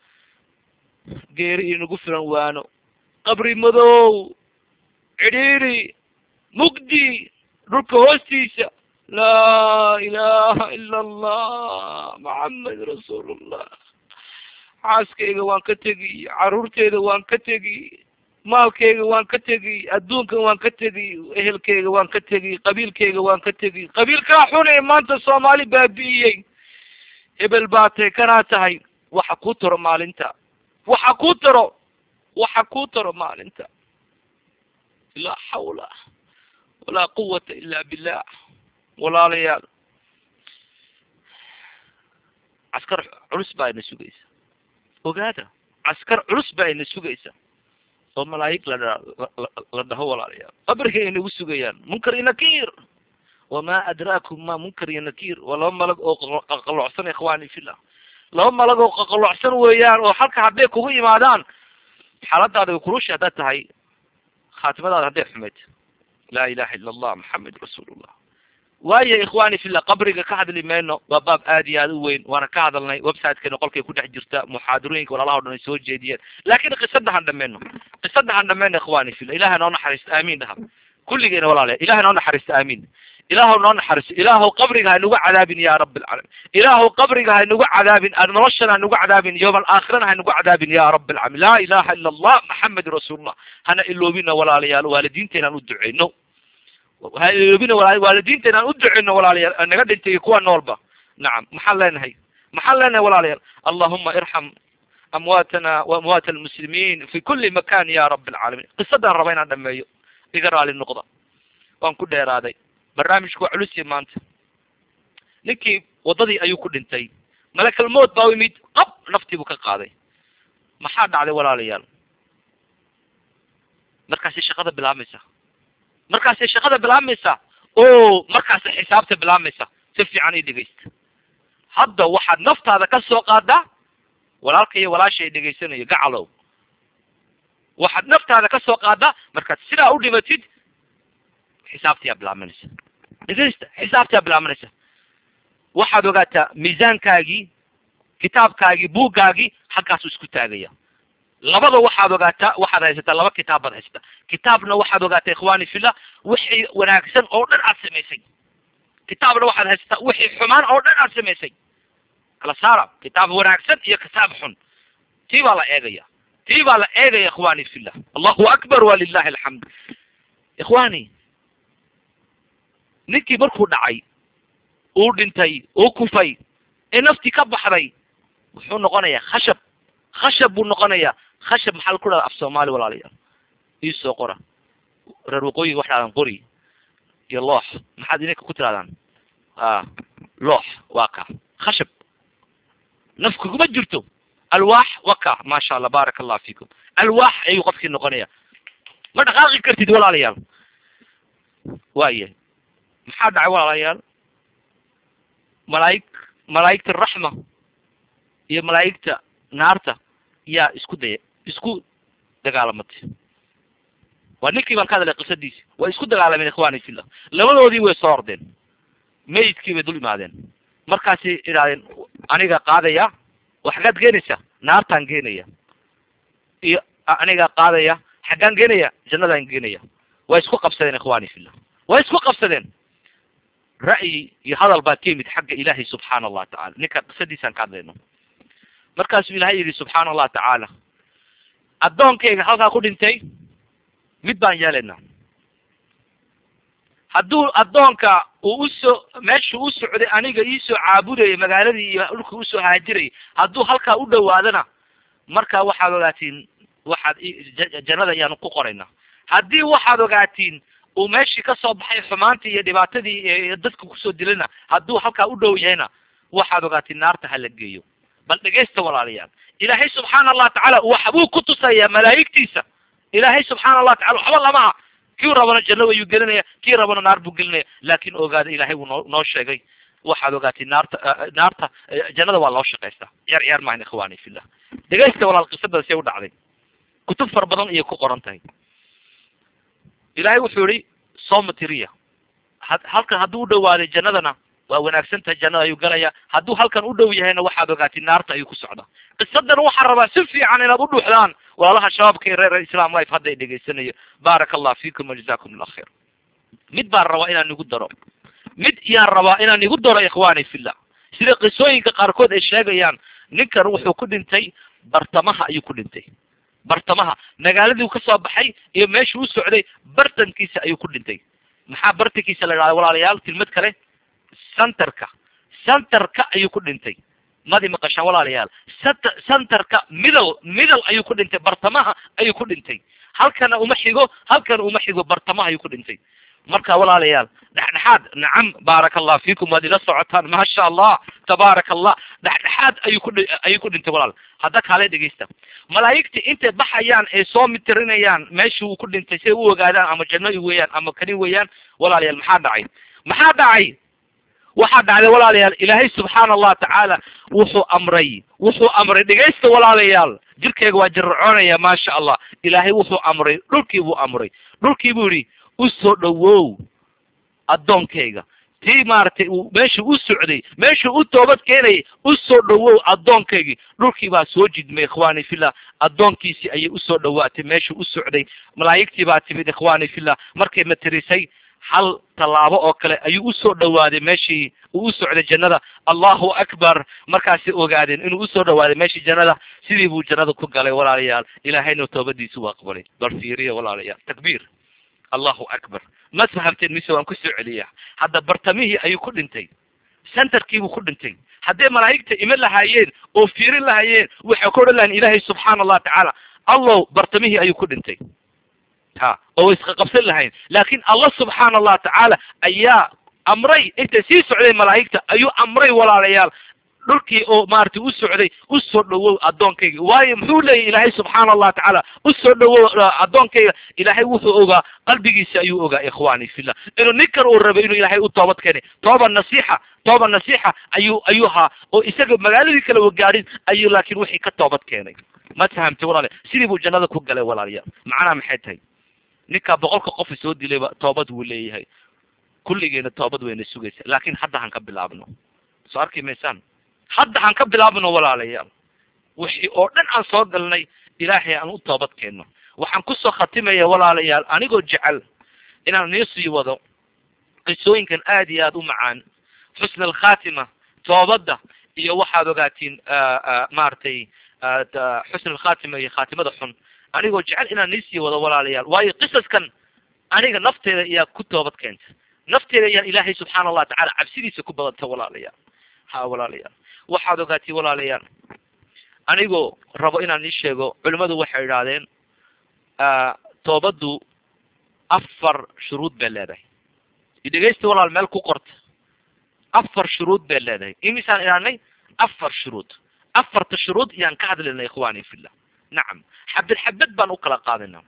Speaker 2: geeri inagu filan waano qabri madow cidhiiri mugdi dhulka hoostiisa laa ilaha ila allah maxamed rasuulullah xaaskayga waan ka tegi caruurteyda waan ka tegi maalkayga waan ka tegi adduunkan waan ka tegi ehelkayga waan ka tegi qabiilkayga waan ka tegi qabiilkaa xun ee maanta soomaali baabi'iyey hebel baa tay kanaa tahay waxa kuu taro maalinta waxa kuu taro waxa kuu taro maalinta laa xawla walaa quwata ila billah walaalayaal caskar culus baa ina sugaysa ogaada caskar culus baa ina sugaysa oo malaayig la la dhaho walaalayaal qabrigay inagu sugayaan munkar iyo nakiir wamaa adraakum ma munkar iyo nakiir waa laba malag oo qaqalocsan ikhwani fillah laba malag oo qaqalocsan weeyaan oo halka hadday kugu imaadaan xaaladaada kurushi haddaad tahay khaatimadaada hadday xumayd laa ilaha ila allah maxamed rasuulullah waayo ikhwani fillah qabriga ka hadli mayno waa baab aad iyo aad u weyn waana ka hadalnay websitekeena qolkay ku dhex jirta muxaadarooyinka walaalaha o dhan ay soo jeediyeen laakin qisada han dhameyno qisada han dhameyno ikhwani fillah ilahay noo naxariisto aamiin dhaha kulligeena walaalayaal ilahay noo naxariisto aamiin ilaahu noo naxariiso ilaahu qabriga haynagu cadaabin ya rab alcaalamiin ilaahu qabriga haynagu cadaabin noloshana haynagu cadaabin yowma alaakhirana haynagu cadaabin ya rab alcaalamiin laa ilaha ila allah maxamed rasuulullah hana iloobina walaalayaal waalidiinta inaan u duceyno ha iloobina wala waalidiinta inaan u duceyno walaalayaal naga dhintay kuwa noolba nacam maxaan leenahay maxaan leenahay walaalayaal allahuma irxam amwaatana wa amwaat almuslimiin fi kuli makan ya rab alcaalamiin qisadaan raba inaan dhameeyo iga raali noqda waan ku dheeraaday barnaamijku waa culusiya maanta ninkii waddadii ayuu ku dhintay malakal mowt baa u yimid qab naftii buu ka qaaday maxaa dhacday walaalayaal markaasay shaqada bilaabmaysa markaasay shaqada bilaabmaysa o markaasay xisaabta bilaabmaysa si fiican ii dhegaysta hadda waxaad naftaada ka soo qaadaa walaalka iyo walaasha ay dhegaysanayo gacalow waxaad naftaada ka soo qaadaa markaad sidaa u dhimatid xisaabtiyaa bilaabanaysa dhegeysta xisaabtiyaa bilaabanaysa waxaad ogaataa miisaankaagii kitaabkaagii buuggaagii halkaasuu isku taagaya labada waxaad ogaataa waxaad haysataa laba kitaab baad haysataa kitaabna waxaad ogaataa ikhwani fillah wixii wanaagsan oo dhan aad samaysay kitaabna waxaad haysataa wixii xumaan oo dhan aad samaysay kala saara kitaab wanaagsan iyo kitaab xun tii baa la eegaya tii baa la eegaya ikhwani fillah allahu akbar walilahi alxamd ikhwani ninkii markuu dhacay uu dhintay uu kufay ee naftii ka baxday wuxuu noqonayaa khashab khashab buu noqonayaa khashab maxaa la ku dhahda af soomaali walaalayaal iisoo qora reer waqooyiga wax dhahdaan qori iyo loox maxaad idinka ku tirahdaan a loox waa ka khashab naf kuguma jirto alwaax waa ka maasha allah baaraka allah fiikum alwaax ayuu qofkii noqonaya ma dhaqaaqi kartid walaalayaal waaya maxaa dhacay walaalayaal malaa'ig malaa'igta raxma iyo malaa'igta naarta yaa isku daya isku dagaalamatay waa ninkii baan ka hadlay qisadiisi waa isku dagaalameen ikhwani fillah labadoodii way soo ordeen mayidkii bay dul imaadeen markaasay idhahdeen aniga qaadaya oo xaggaad geenaysa naartaan geenaya iyo aniga qaadaya xaggaan geenaya jannadaan geenaya waa isku qabsadeen ikhwani fillah waa isku qabsadeen ra'yi iyo hadal baa ka yimid xagga ilaahay subxaana allah tacala ninka qisadiisaan ka hadlayno markaasuu ilahay yidhi subxaana allah tacaala addoonkayga halkaa ku dhintay mid baan yeelaynaa hadduu addoonka uu usoo meeshuu u socday aniga iisoo caabudayay magaaladii iyo dhulka usoo haajirayay hadduu halkaa u dhawaadana markaa waxaad ogaatiin waxaad jannada ayaanu ku qoraynaa haddii waxaad ogaatiin uu meeshii kasoo baxay xumaantii iyo dhibaatadii dadka kusoo dilana hadduu halkaa u dhow yahayna waxaad ogaatiin naarta hala geeyo bal dhegaysta walaalayaal ilaahay subxaana allah tacaala waxbuu ku tusayaa malaa'igtiisa ilaahay subxaana allah tacala waxba lamaha kii rabana janno wayuu gelinaya kii rabana naar buu gelinaya laakin ogaada ilahay wuu noo noo sheegay waxaad ogaatiin naarta naarta jannada waa loo shaqaystaa ciyaar ciyaar maahan ikhwani fillah dhegaysta walaal qisadaasi u dhacday kutub fara badan ayay ku qoran tahay ilaahay wuxuu yihi somatria ha halkan hadduu u dhawaaday jannadana waa wanaagsan tahay jannada ayuu galaya hadduu halkan u dhow yahayna waxaad ogaatay naarta ayuu ku socdaa qisadan waxaan rabaa si fiican inaad u dhuuxdaan walaalaha shabaabka iyo reer islam life hadda ay dhegaysanayo baaraka allah fiikum wajazakum allah khayr mid baan rabaa inaan igu daro mid yaan rabaa inaan igu daro ikhwani fillah sida qisooyinka qaarkood ay sheegayaan ninkan wuxuu ku dhintay bartamaha ayuu ku dhintay bartamaha magaaladii ka soo baxay iyo meeshuu u socday bartankiisa ayuu ku dhintay maxaa bartankiisa la idhahda walaalayaal kelmad kale centerka centerka ayuu ku dhintay madi maqashaan walaalayaal cent centerka middle middle ayuu ku dhintay bartamaha ayuu ku dhintay halkana uma xigo halkana uma xigo bartamaha ayuu ku dhintay marka walaalayaal dhexdhexaad nacam baaraka allah fiikum waad ila socotaan maasha allah tabaaraka allah dhexdhexaad ayuu ku ayuu ku dhintay walaal hadda kaale dhegeysta malaa'igta intay baxayaan ay soo mitirinayaan meesha uu ku dhintay si ay u ogaadaan ama janno weeyaan ama kani weeyaan walaalayaal maxaa dhacay maxaa dhacay waxaa dhacday walaalayaal ilaahay subxaana allah tacaala wuxuu amray wuxuu amray dhegaysta walaalayaal jirkeyga waa jirracoonaya maasha allah ilaahay wuxuu amray dhulkii buu amray dhulkii buu yidhi u soo dhowow addoonkayga tii maaragtay uu meeshuu u socday meeshuu u toobad keenayay u soo dhowow addoonkaygii dhulkii baa soo jidmay ikhwani fillah addoonkiisii ayay usoo dhowaatay meeshuu u socday malaa'igtii baa timid ikhwani fillah markay matirisay hal tallaabo oo kale ayuu usoo dhowaaday meeshii uu u socday jannada allahu akbar markaasay ogaadeen inuu usoo dhowaaday meeshii jannada sidii buu jannada ku galay walaalayaal ilaahayna toobadiisi u aqbalay bal fiiriya walaalayaal takbiir allahu akbar ma fahamteen mise waan kusoo celiya hadda bartamihii ayuu ku dhintay centerkiibuu ku dhintay hadday malaa'igta iman lahaayeen oo fiirin lahaayeen waxay ku odhan lahayn ilaahay subxaana allah tacaala allow bartamihii ayuu ku dhintay ha oo way isqa qabsan lahayn laakin allah subxaana allah tacaala ayaa amray intay sii socday malaa'igta ayuu amray walaalayaal dhulkii oo maaragtay u socday u soo dhowow addoonkayga waayo muxuu leeyahy ilaahay subxaana allah tacaala u soo dhowow addoonkayga ilaahay wuxuu ogaa qalbigiisa ayuu ogaa ikhwani fillah inuu ninkan uu rabay inuu ilaahay u toobad keenay tooba nasiixa tooba nasiixa ayuu ayuu haa oo isaga magaaladii kale wagaarin ayuu laakiin wixii ka toobad keenay ma fahamtay walaala sidii buu jannada ku galay walaalayaal macnaha maxay tahay ninkaa boqolka qofa soo dilayba toobad wuu leeyahay kulligeena toobad wayna sugaysa laakin hadda han ka bilaabno soo arki maysaan hadda han ka bilaabno walaalayaal wixii oo dhan aan soo galnay ilaahay aan u toobad keenno waxaan kusoo khatimaya walaalayaal anigoo jecel inaan nii sii wado qisooyinkan aad iyo aad u macaan xusna alkhatima toobadda iyo waxaad ogaatiin maaragtay xusna alkhatima iyo khaatimada xun anigoo jecel inaan nii sii wado walaalayaal waayo qisaskan aniga nafteeda ayaa ku toobad keenta nafteeda ayaa ilaahay subxaana allah tacala cabsidiisa ku badanta walaalayaal ha walaalayaal waxaad ogaatay walaalayaal anigoo rabo inaan ii sheego culimmadu waxay idhaahdeen toobaddu afar shuruud bay leedahay idhegeysta walaal meel ku qorta afar shuruud bay leedahay imisaan idhahnay afar shuruud afarta shuruud yaan ka hadlaynaa ikhwani fillah nacam xabad xabad baan u kala qaadayna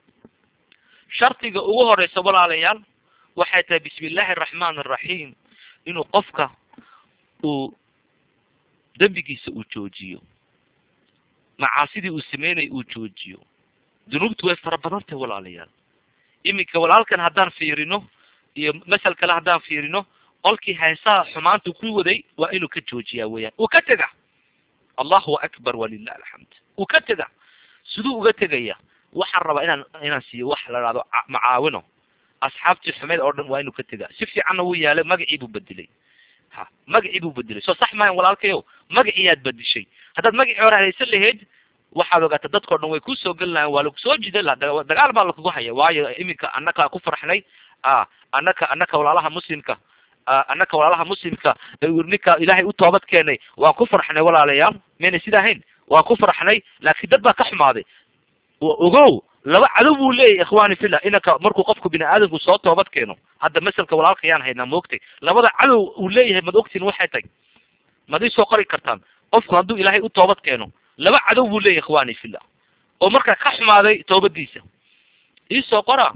Speaker 2: shardiga ugu horeysa walaalayaal waxay tahay bismi illaahi araxmaan araxiim inuu qofka uu dembigiisa uu joojiyo macaasidii uu sameynaya uu joojiyo dunuubtu way fara badan tahay walaalayaal iminka walaalkan haddaan fiirino iyo masal kale haddaan fiirino qolkii heesaha xumaanta ku waday waa inuu ka joojiyaa weeyaan uu ka tega allahu akbar walilah alxamd uu ka tega siduu uga tegaya waxaan rabaa inaan inaan siiyo wax la dhahdo macaawino asxaabtii xumeyd oo dhan waa inuu ka tegaa si fiicanna wuu yaalay magacii buu bedelay ha magacii buu bedelay soo sax maayan walaalkayow magaciiyaad bedishay haddaad magacii hore haysan lahayd waxaad ogaata dadkao dhan way kusoo geli lahayen waa lagu soo jidan laha dagaal baa lakugu haya waayo iminka annaka ku farxnay a annaka annaka walaalaha muslimka annaka walaalaha muslimka ninka ilaahay u toobad keenay waan ku farxnay walaalayaal mayna sida ahayn waan ku farxnay laakiin dad baa ka xumaaday ogow laba cadow buu leeyahy ikhwani fillah inanka markuu qofku bini aadamku soo toobad keeno hadda maselka walaalka yaan haynaa maogtay labada cadow uu leeyahay mad ogtiin waxay tay mad ii soo qori kartaan qofku hadduu ilaahay u toobad keeno laba cadow buu leeyahy ikhwani fillah oo markaa ka xumaaday toobadiisa iisoo qora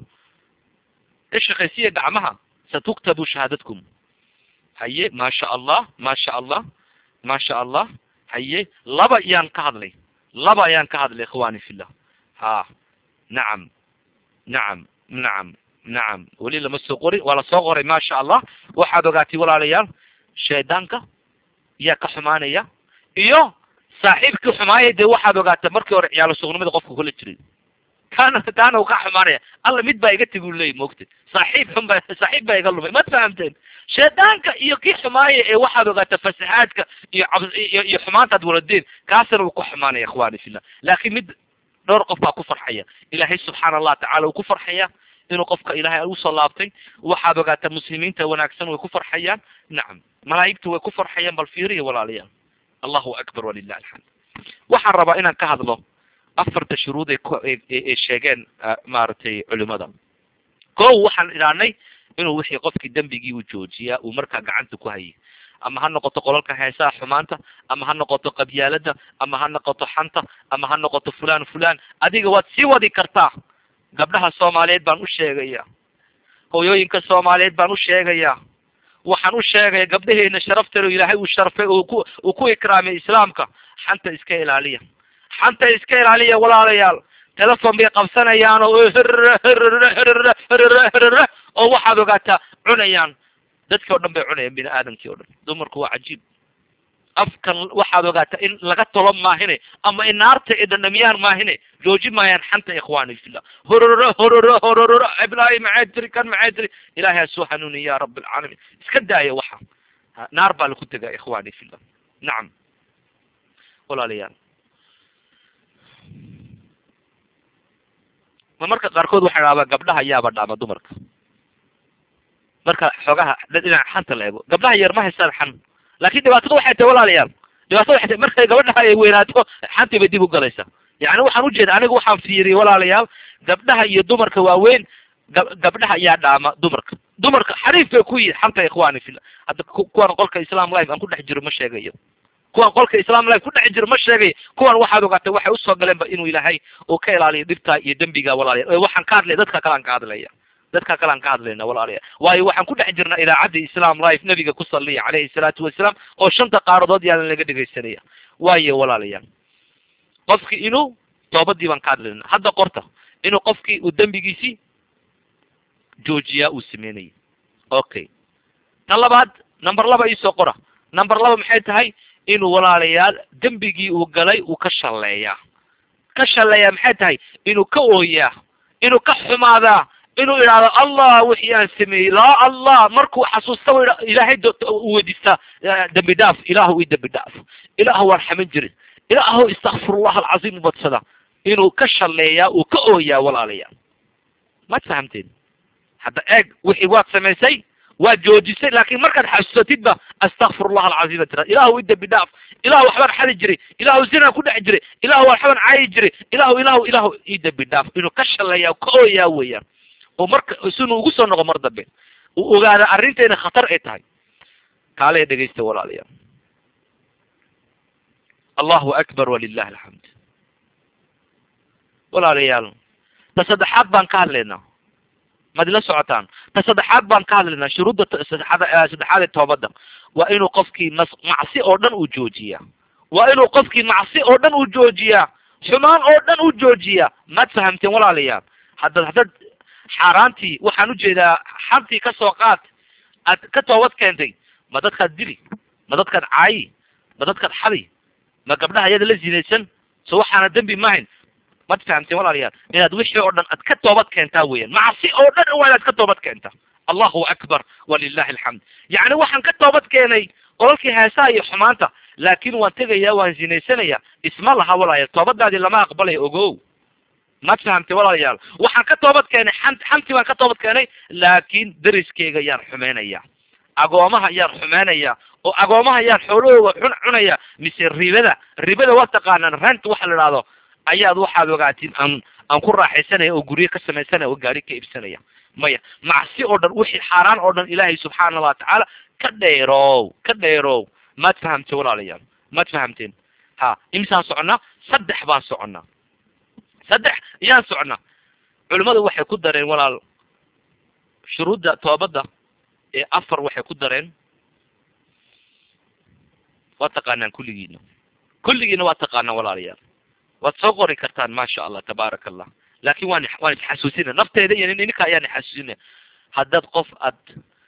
Speaker 2: ka shaqaysiya gacmaha satuktabu shahaadadkum haye maasha allah maasha allah maasha allah haye laba yaan ka hadlay laba ayaan ka hadlay ikhwani fillah ha nacam nacam nacam nacam weli lama soo qorin waa lasoo qoray maasha allah waxaad ogaatay walaalayaal shaydaanka yaa ka xumaanaya iyo saaxiibkii xumaaya dee waxaad ogaata markii hore ciyaalo sugnimada qofka kula jiray kaana kaana uu ka xumaanaya alla mid baa iga tegi u leeyay moogta saaxiib xun baa saaxiib baa iga lumay mad fahamteen shaydaanka iyo kii xumaaya ee waxaad ogaata fasaxaadka iyo cab iyo iyo xumaantaad waladeen kaasna uu ku xumaanaya ikhwani fillah laakiin mid dhowr qof baa ku farxaya ilaahay subxaana allah tacala uu ku farxaya inuu qofka ilaahay usoo laabtay waxaad ogaataa muslimiinta wanaagsan way ku farxayaan nacam malaa'igtu way ku farxayaan bal fiiriya walaalayaal allahu akbar walilah alxamd waxaan rabaa inaan ka hadlo afarta shuruud ay ku ay sheegeen maaragtay culimada ko waxaan idhaanay inuu wixii qofkii dembigii uu joojiyaa uu markaa gacanta ku hayay ama ha noqoto qolalka heesaha xumaanta ama ha noqoto qabyaalada ama ha noqoto xanta ama ha noqoto fulan fulan adiga waad sii wadi kartaa gabdhaha soomaaliyeed baan u sheegaya hooyooyinka soomaaliyeed baan u sheegaya waxaan u sheegaya gabdhaheena sharafteedu ilaahay uu sharfay oo ku uu ku ikraamay islaamka xanta iska ilaaliya xanta iska ilaaliya walaalayaal telefon bay qabsanayaan oo oo waxaad ogaataa cunayaan dadkii o dhan bay cunayaan bini aadamkii o dhan dumarku waa cajiib afkan waxaad ogaataa in laga tolo maahine ama in naarta ay dhandhamiyaan maahine jooji maayaan xanta ikhwani fillah hororo hororo hororo iblaahi maxay tiri kan maxay tiri ilaahay ha soo hanuuni ya rabi alcaalamiin iska daaya waxa naar baa laku tegaa ikhwani fillah nacam walaalayaal ma marka qaarkood waxaa dhaabaa gabdhaha yaaba dhaama dumarka marka xoogaha dhinaca xanta la eego gabdhaha yar ma haystaan xan laakin dhibaatada waxay tahay walaalayaal dhibaatada waxay tahay markay gabadhaha ay weynaato xantii bay dib u galaysaa yacni waxaan ujeeda aniga waxaan fiiriyay walaalayaal gabdhaha iyo dumarka waaweyn gab gabdhaha ayaa dhaama dumarka dumarka xariif bay ku yihin xanta ikhwani fillah hadda kuwan qolka islam life aan ku dhex jiro ma sheegayo kuwan qolka islam life ku dhex jiro ma sheegayo kuwan waxaad ogaatay waxay usoo galeenba inuu ilaahay uu ka ilaaliyo dhibtaa iyo dembiga walaalayaal waxaan ka hadlaya dadka kale aan ka hadlaya dadka kale aan ka hadlayna walaalayaal waayo waxaan ku dhex jirnaa idaacadda islam life nabiga ku saliya calayhi salaatu wasalaam oo shanta qaaradood yaalan laga dhegaysanaya waayo walaalayaal qofkii inuu toobadii baan ka hadlayna hadda qorta inuu qofkii uu dembigiisii joojiyaa uu sameynayay okay tan labaad number laba iisoo qora number laba maxay tahay inuu walaalayaal dembigii uu galay uu ka shalleeyaa ka shalleeyaa maxay tahay inuu ka ooyaa inuu ka xumaadaa inuu idhaahdo allah wixii aan sameeyey laa allah markuu xasuusta ilaahay u weydiistaa dembi dhaaf ilaahu i dembi dhaaf ilaahu waan xaman jirin ilaahu istakfirullah alcaziim ubadsada inuu ka shalleeyaa uu ka ooyaa walaalayaal maad fahamteen hadda eeg wixii waad samaysay waad joojisay laakin markaad xasuusatidba astakfirullah alcaziim tira ilaahu i dembi dhaaf ilahu waxbaan xali jiray ilahu zinaan ku dhex jiray ilahu waxbaan caayi jiray ilahu ilahu ilahu i dembi dhaaf inuu ka shalleeyaa ka ooyaa weeyaan oo marka sinuu ugu soo noqo mar dambe uu ogaada arrinta inay khatar ay tahay kaale dhegaysta walaalayaal allahu akbar walilahi alxamd walaalayaal ta saddexaad baan ka hadlaynaa maad ila socotaan ta saddexaad baan ka hadlaynaa shuruudda saddexaad saddexaad ee toobadda waa inuu qofkii mas macsi oo dhan uu joojiyaa waa inuu qofkii macsi oo dhan uu joojiyaa xumaan oo dhan uu joojiyaa maad fahamteen walaalayaal haddaad haddaad xaaraantii waxaan ujeedaa xantii ka soo qaad aad ka toobad keentay ma dadkaad dili ma dadkaad caayi ma dadkaad xadi ma gabdhaha iyada la zinaysan so waxaana dembi mahayn mad fahamteen walaalayaal inaad wixii oo dhan aad ka toobad keentaa weeyaan macsi oo dhan waa inaad ka toobad keentaa allahu akbar walilahi alxamd yacni waxaan ka toobad keenay qolalkii heesaha iyo xumaanta laakin waan tegaya waan zinaysanaya isma laha walaalayaal toobadaadii lama aqbalayo ogow maad fahamtay walaalayaal waxaan ka toobad keenay xan xantii baan ka toobad keenay laakin deriskeyga yaan xumeynaya agoomaha yaan xumeynaya oo agoomaha yaan xoolahooga cun cunaya mise ribada ribada waa taqaanaan rent waxa la idhahdo ayaad waxaad ogaatiin aan aan ku raaxaysanaya oo guryo ka samaysanaya oo gaari ka iibsanaya maya macsi oo dhan wixii xaaraan oo dhan ilaahay subxaana wa tacaala ka dheerow ka dheerow maad fahamtay walaalayaal maad fahamteen ha imisaan soconnaa saddex baan soconnaa saddex yaan soconnaa culimmadu waxay ku dareen walaal shuruudda toobadda ee afar waxay ku dareen waa taqaanaan kulligiina kulligiina waa taqaanaan walaalayaal waad soo qori kartaan maasha allah tabaaraka allah laakin waan waan isxasuusina nafteeda iyo ninka ayaan ixasuusinaya haddaad qof aad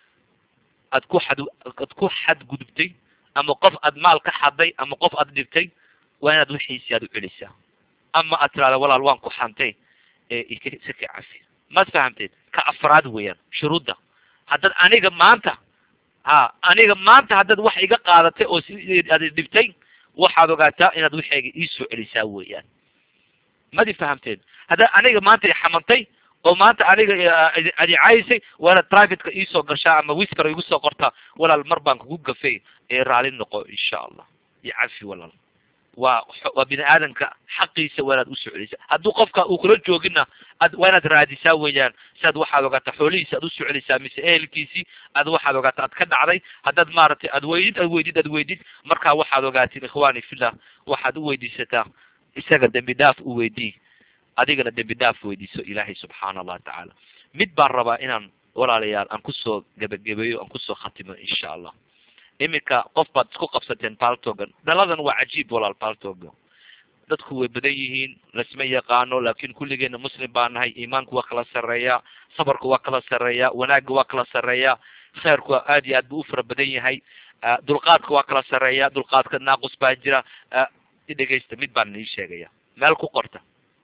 Speaker 2: aad ku xad aad ku xadgudubtay ama qof aad maal ka xaday ama qof aad dhibtay waa inaad wixiisi aad u celisaa ama aad tirahda walaal waan ku xantay ee ika si ka cafi maad fahamteed ka afraad weeyaan shuruudda haddaad aniga maanta ha aniga maanta haddaad wax iga qaadatay oo si aad dhibtay waxaad ogaataa inaad waxayga iisoo celisaa weeyaan madi fahamteed haddaad aniga maanta ixamantay oo maanta aniga adicaysay waa inaad privateka iisoo gashaa ama wiskar igu soo qortaa walaal mar baan kugu gafay ee raali noqo insha allah iyo cafi walaal waa waa bini aadamka xaqiisa waa inaad usoo celisaa hadduu qofka uu kula joogina ad waa inaad raadisaa weeyaan si aad waxaad ogaataa xoolihiisi aad usoo celisaa mise ehelkiisii aad waxaad ogaataa aad ka dhacday haddaad maaragtay aad weydid aad weydid aad weydid markaa waxaad ogaatiin ikhwani fillah waxaad u weydiisataa isaga dembi dhaaf u weydii adigana dembi dhaaf weydiiso ilaahay subxaana allahu tacaala mid baan rabaa inaan walaalayaal aan kusoo gebagabeeyo aan kusoo khatimo insha allah iminka qof baad isku qabsateen paltogan dhaladan waa cajiib walaal paltoga dadku way badan yihiin lasma yaqaano laakin kulligeena muslim baa nahay iimaanku waa kala sarreeya sabarku waa kala sarreeya wanaagga waa kala sarreeya khayrku aad iyo aad buu u fara badan yahay dulqaadka waa kala sarreeya dulqaadka naaqus baa jira idhegeysta mid baan nii sheegaya meel ku qorta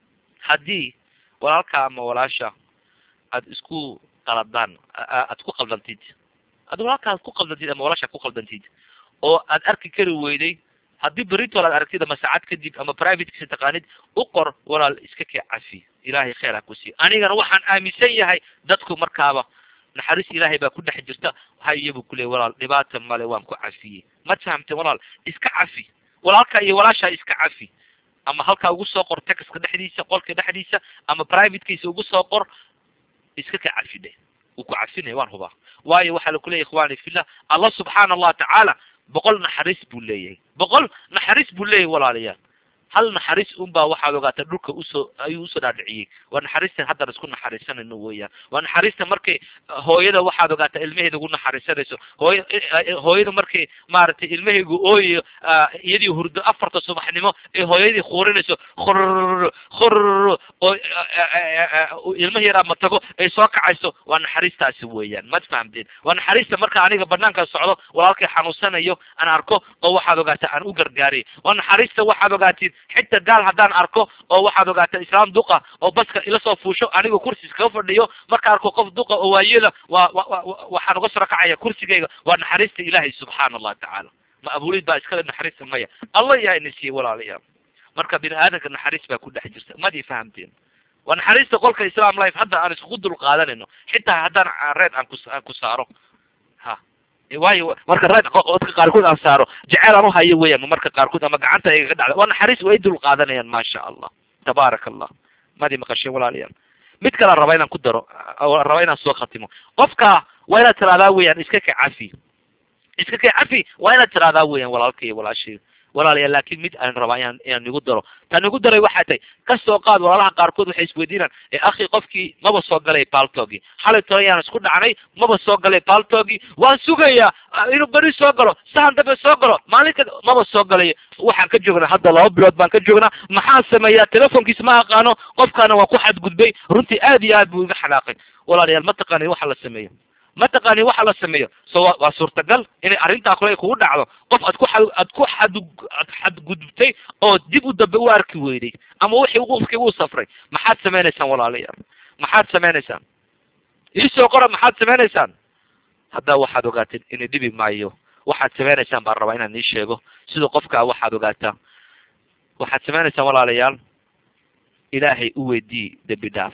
Speaker 2: haddii walaalka ama walaasha aad isku qaladaan aad ku qaldantid ad walaalka aad ku qaldantid ama walaasha ku qaldantid oo aad arki kari weyday haddii beritool aad aragtid ama saacad kadib ama privatekiisa taqaanid u qor walaal iska kee cafi ilaahay khayr ha ku siiyo anigana waxaan aaminsan yahay dadku markaaba naxariis ilaahay baa ku dhex jirta haye buu kuleeyay walaal dhibaata male waan ku cafiyey ma fahamteen walaal iska cafi walaalka iyo walaasha iska cafi ama halkaa ugu soo qor texka dhexdiisa qolka dhexdiisa ama privatekiisa ugu soo qor iska ka cafidhe wuu ku cafinaya waan hubaa waayo waxaa laku leyahy ikhwani fillah allah subxaana allahu tacaala boqol naxariis buu leeyahay boqol naxariis buu leeyahay walaalayaal hal naxariis un baa waxaad ogaataa dhulka usoo ayuu usoo dhaadhiciyey waa naxariistan haddaan isku naxariisanayno weeyaan waa naxariista markay hooyada waxaad ogaataa ilmaheeda ugu naxariisanayso hooy hooyada markay maaragtay ilmahaygu ooyayo iyadii hurdo afarta subaxnimo ee hooyadii kuurinayso khurr khurr oo ilmaha yaraa matago ay soo kacayso waa naxariistaasi weeyaan mad fahamteen waa naxariista marka aniga banaanka socdo walaalkay xanuunsanayo aan arko oo waxaad ogaataa aan u gargaariy waa naxariista waxaad ogaatiin xitaa gaal haddaan arko oo waxaad ogaataa islaam duqa oo baska ila soo fuusho aniga kursi iskaga fadhiyo marka arko qof duqa oo waayela waa waxaan uga soo kacaya kursigayga waa naxariista ilaahay subxaana allahu tacaala ma abuulid baa iskale naxariista maya allah yaa ina siiyey walaalayaal marka bini aadamka naxariis baa ku dhex jirta madi fahamteen waa naxariista qolka islam life hadda aan iskugu dul qaadanayno xitaa haddaan reed aan ku aan ku saaro ha waayo marka reed dadka qaarkood aan saaro jeceel aan uhayo weeyaan marka qaarkood ama gacanta igaga dhacda waa naxariis way dul qaadanayaan maasha allah tabaaraka allah madi maqashay walaalayaal mid kale raba inaan ku daro raba inaan soo khatimo qofka waa inaad tiraahdaa weeyaan iska ka cafi iska ka cafi waa inaad tiraahdaa weeyaan walaalka iyo walaashay walaalayaal laakin mid aan rabaa inaan inaan igu daro tan igu daray waxay tahay ka soo qaad walaalaha qaarkood waxay isweydiinaan ee akhi qofkii maba soo galay paltogi xalay tolo yaan isku dhacnay maba soo galay paltogi waan sugayaa inuu beri soo galo sahan dambe soo galo maalinka maba soo galay waxaan ka joognaa hadda laba bilood baan ka joognaa maxaan sameeyaa telefonkiisa ma aqaano qofkaana waan ku xadgudbay runtii aad iyo aad buu iga xanaaqay walaalayaal ma taqaani waxa la sameeyo ma taqaani waxa la sameeyo so wa waa suurtagal inay arrintaa kule kugu dhacdo qof aad ku aad ku xad ad xadgudubtay oo dib u dambe u arki weyday ama wixii qofkii uu safray maxaad sameynaysaan walaalayaal maxaad sameynaysaan iisoo qora maxaad sameynaysaan haddaa waxaad ogaateen inay dhibi maayo waxaad sameynaysaan baan rabaa inaan ii sheego sida qofkaa waxaad ogaataa waxaad sameynaysaan walaalayaal ilaahay u weydii dembi dhaaf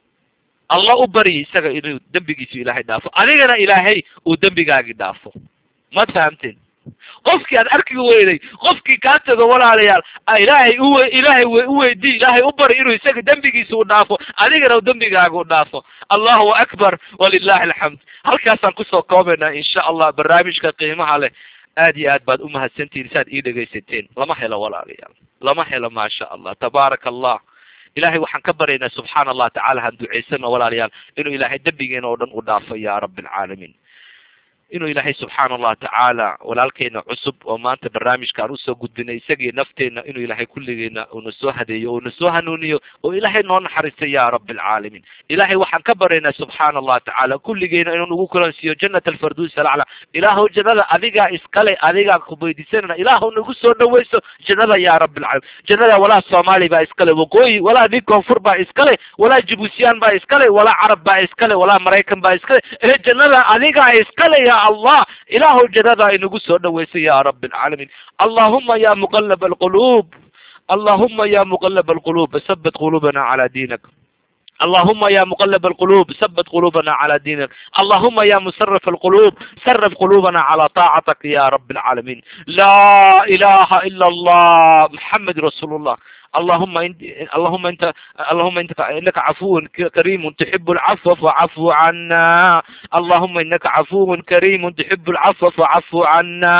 Speaker 2: allah u baryi isaga inuu dembigiisu ilaahay dhaafo adigana ilaahay uu dembigaagi dhaafo ma fahamteen qofkii aad arki weyday qofkii kaa tago walaalayaal ilaahay uwe ilaahay uweydii ilaahay u bari inuu isaga dembigiisa u dhaafo adigana u dembigaaga u dhaafo allahu akbar walilahi alxamd halkaasaan kusoo koobaynaa insha allah barnaamijka qiimaha leh aad iyo aad baad umahadsantihin saad ii dhegaysateen lama helo walaalayaal lama helo maasha allah tabaaraka allah ilahay waxaan ka baryaynaa subxaana allah tacala han duceysano walaalayaal inuu ilaahay dembigeena oo dhan u dhaafo ya rabi alcaalamiin inuu ilaahay subxaana allahu tacaala walaalkeena cusub oo maanta barnaamijka aan usoo gudbinay isagii nafteena inuu ilaahay kulligeena uuna soo hadeeyo uuna soo hanuuniyo oo ilaahay noo naxariisto ya rabbi alcaalamiin ilaahay waxaan ka baryaynaa subxaana allahu tacaala kulligeena inuu nagu kulansiiyo jannat alfarduus alacla ilaahu jannada adigaa iskale adigaa kuweydiisanana ilaahu nagu soo dhaweyso jannada ya rabbi alcaalamiin jannada walaa soomaali baa iskale waqooyi walaa nin koonfur baa iskale walaa jibuutiyaan baa iskale walaa carab baa iskale walaa maraykan baa iskale ee jannada adigaa iskale ya allah ilaahu jannada inagu soo dhaweyso ya rabbi alcaalamiin allahuma ya muqalab alquluub allahuma ya muqalab alquluub sabit quluubana cala diinak اللهم يا مقلب القلوب ثبت قلوبنا على دينك اللهم يا مسرف القلوب سرف قلوبنا على طاعتك يا رب العالمين لا إله إلا الله محمد رسول الله اللهم انت اللهم انت اللهم انت انك عفو كريم تحب العفو فاعف عنا اللهم انك عفو كريم تحب العفو فاعف عنا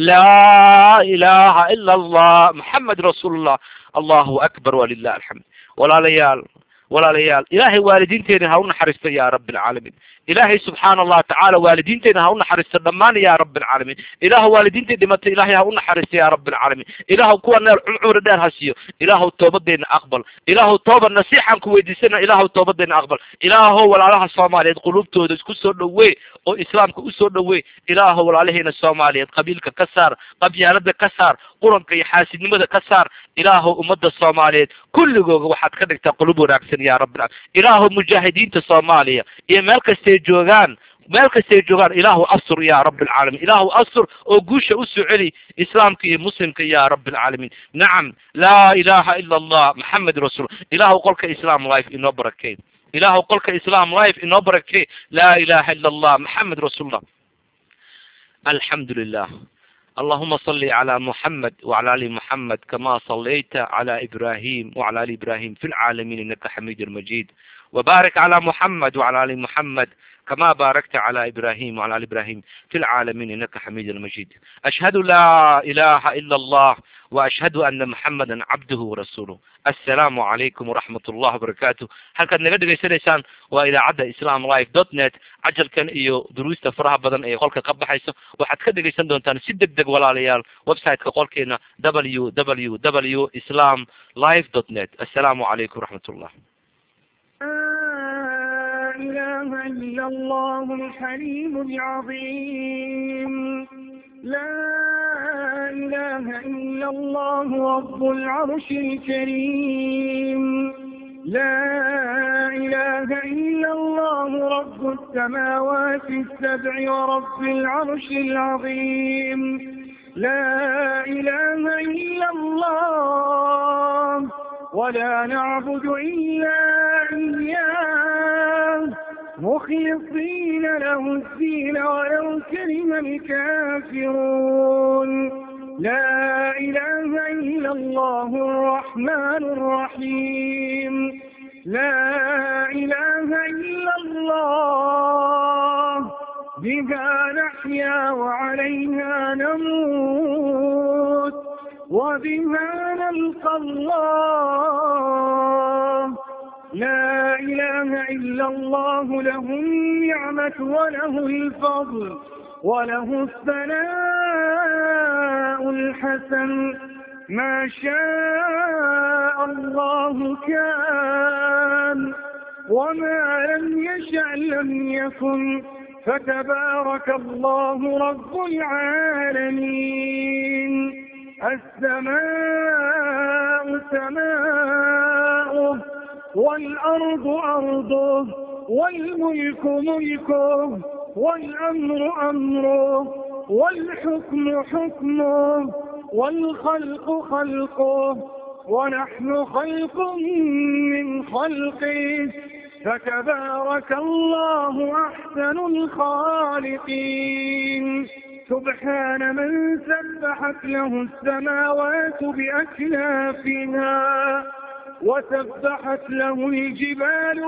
Speaker 2: لا اله الا الله محمد رسول الله الله اكبر ولله الحمد ولا ليال walaalayaal ilaahay waalidiinteena ha u naxariisto ya rabbi alcaalamiin ilaahay subxaana allahu tacaala waalidiinteena ha u naxariisto dhammaan ya rabbi alcaalamiin ilaahu waalidiintii dhimatay ilaahay ha u naxariisto ya rabbi alcaalamiin ilaahu kuwa neel cumri dheer ha siiyo ilaahu toobadeena aqbal ilaahu tooba nasiixaan ku weydiisana ilaahu toobadeena aqbal ilaahu walaalaha soomaaliyeed qulubtooda isku soo dhawee oo islaamka usoo dhawee ilaahu walaalaheena soomaaliyeed qabiilka ka saar qabyaalada ka saar quranka iyo xaasidnimada ka saar ilaahu ummadda soomaaliyeed kulligooga waxaad ka dhigtaa qulub wanaagsan ya rabbi ilaahu mujaahidiinta soomaaliya iyo meel kastay joogaan meel kastay joogaan ilaahu asur ya rabbi alcaalamiin ilaahu asur oo guusha usoo celi islaamka iyo muslimka ya rabbi alcaalamiin nacam laa ilaha ila allah maxamed rasuul ilaahu qolka islam life inoo barakey ilaahu qolka islam life inoo barakey laa ilaha ila allah maxamed rasuulullah alxamdu lilah اللهم صل على محمد وعلى ال محمد كما صليت على ابراهيم وعلى ال ابراهيم في العالمين انك حميد مجيد وبارك على محمد وعلى ال محمد كما باركت على ابراهيم وعلى ال ابراهيم في العالمين انك حميد مجيد اشهد لا اله الا الله واشهد ان محمدا عبده ورسوله السلام عليكم ورحمة الله وبركاته halkaad naga dhegaysanaysaan waa idaacadda islam live dot net cajalkan iyo duruusta faraha badan ee qolka ka baxayso waxaad ka dhegaysan doontaan si deg deg walaalayaal websiteka qolkeena w w w islam live dot net assalaamu calaykum waraxmat ullah
Speaker 3: إله إلا الله الحليم العظيم لا إله إلا الله رب العرش الكريم لا إله إلا الله رب السماوات السبع ورب العرش العظيم لا إله إلا الله ولا نعبد إلا إياه مخلصين له الدين ولو كرم الكافرون لا إله إلا الله الرحمن الرحيم لا إله إلا الله بها نحيا وعليها نموت وبها نلقى الله لا إله إلا الله له النعمة وله الفضل وله الثناء الحسن ما شاء الله كان وما لم يشأ لم يكن فتبارك الله رب العالمين السماء سماؤه والأرض أرضه والملك ملكه والأمر أمره والحكم حكمه والخلق خلقه ونحن خلق من خلقه فتبارك الله أحسن الخالقين سبحان من سبحت له السماوات بأكنافها وسبحت له الجبال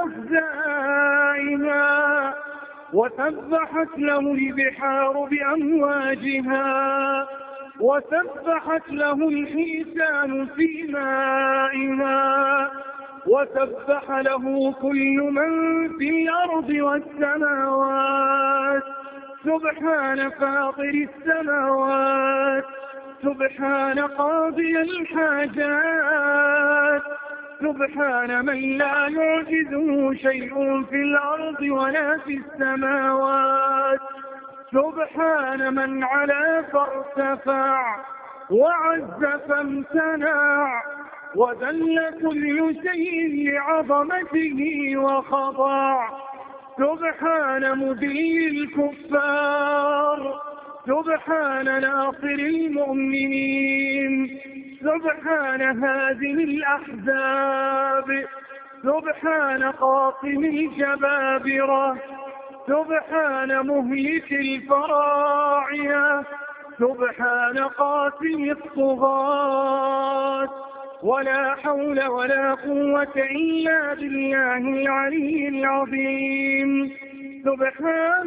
Speaker 3: بأفزائها وسبحت له البحار بأمواجها وسبحت له الحيتان في مائها وسبح له كل من في الأرض والسماوات سبحان فاطر السماوات سبحان قاضي الحاجات سبحان من لا يعجزه شيء في الأرض ولا في السماوات سبحان من علا فارتفع وعز فامتنع وذل كل شيء لعظمته وخضع سبحان مذل الكفار سبحان ناصر المؤمنين سبحان هازم الأحزاب سبحان قاصم الجبابرة سبحان مهلك الفراعنة سبحان قاسم الطغاة ولا حول ولا قوة إلا بالله العلي العظيم سبحان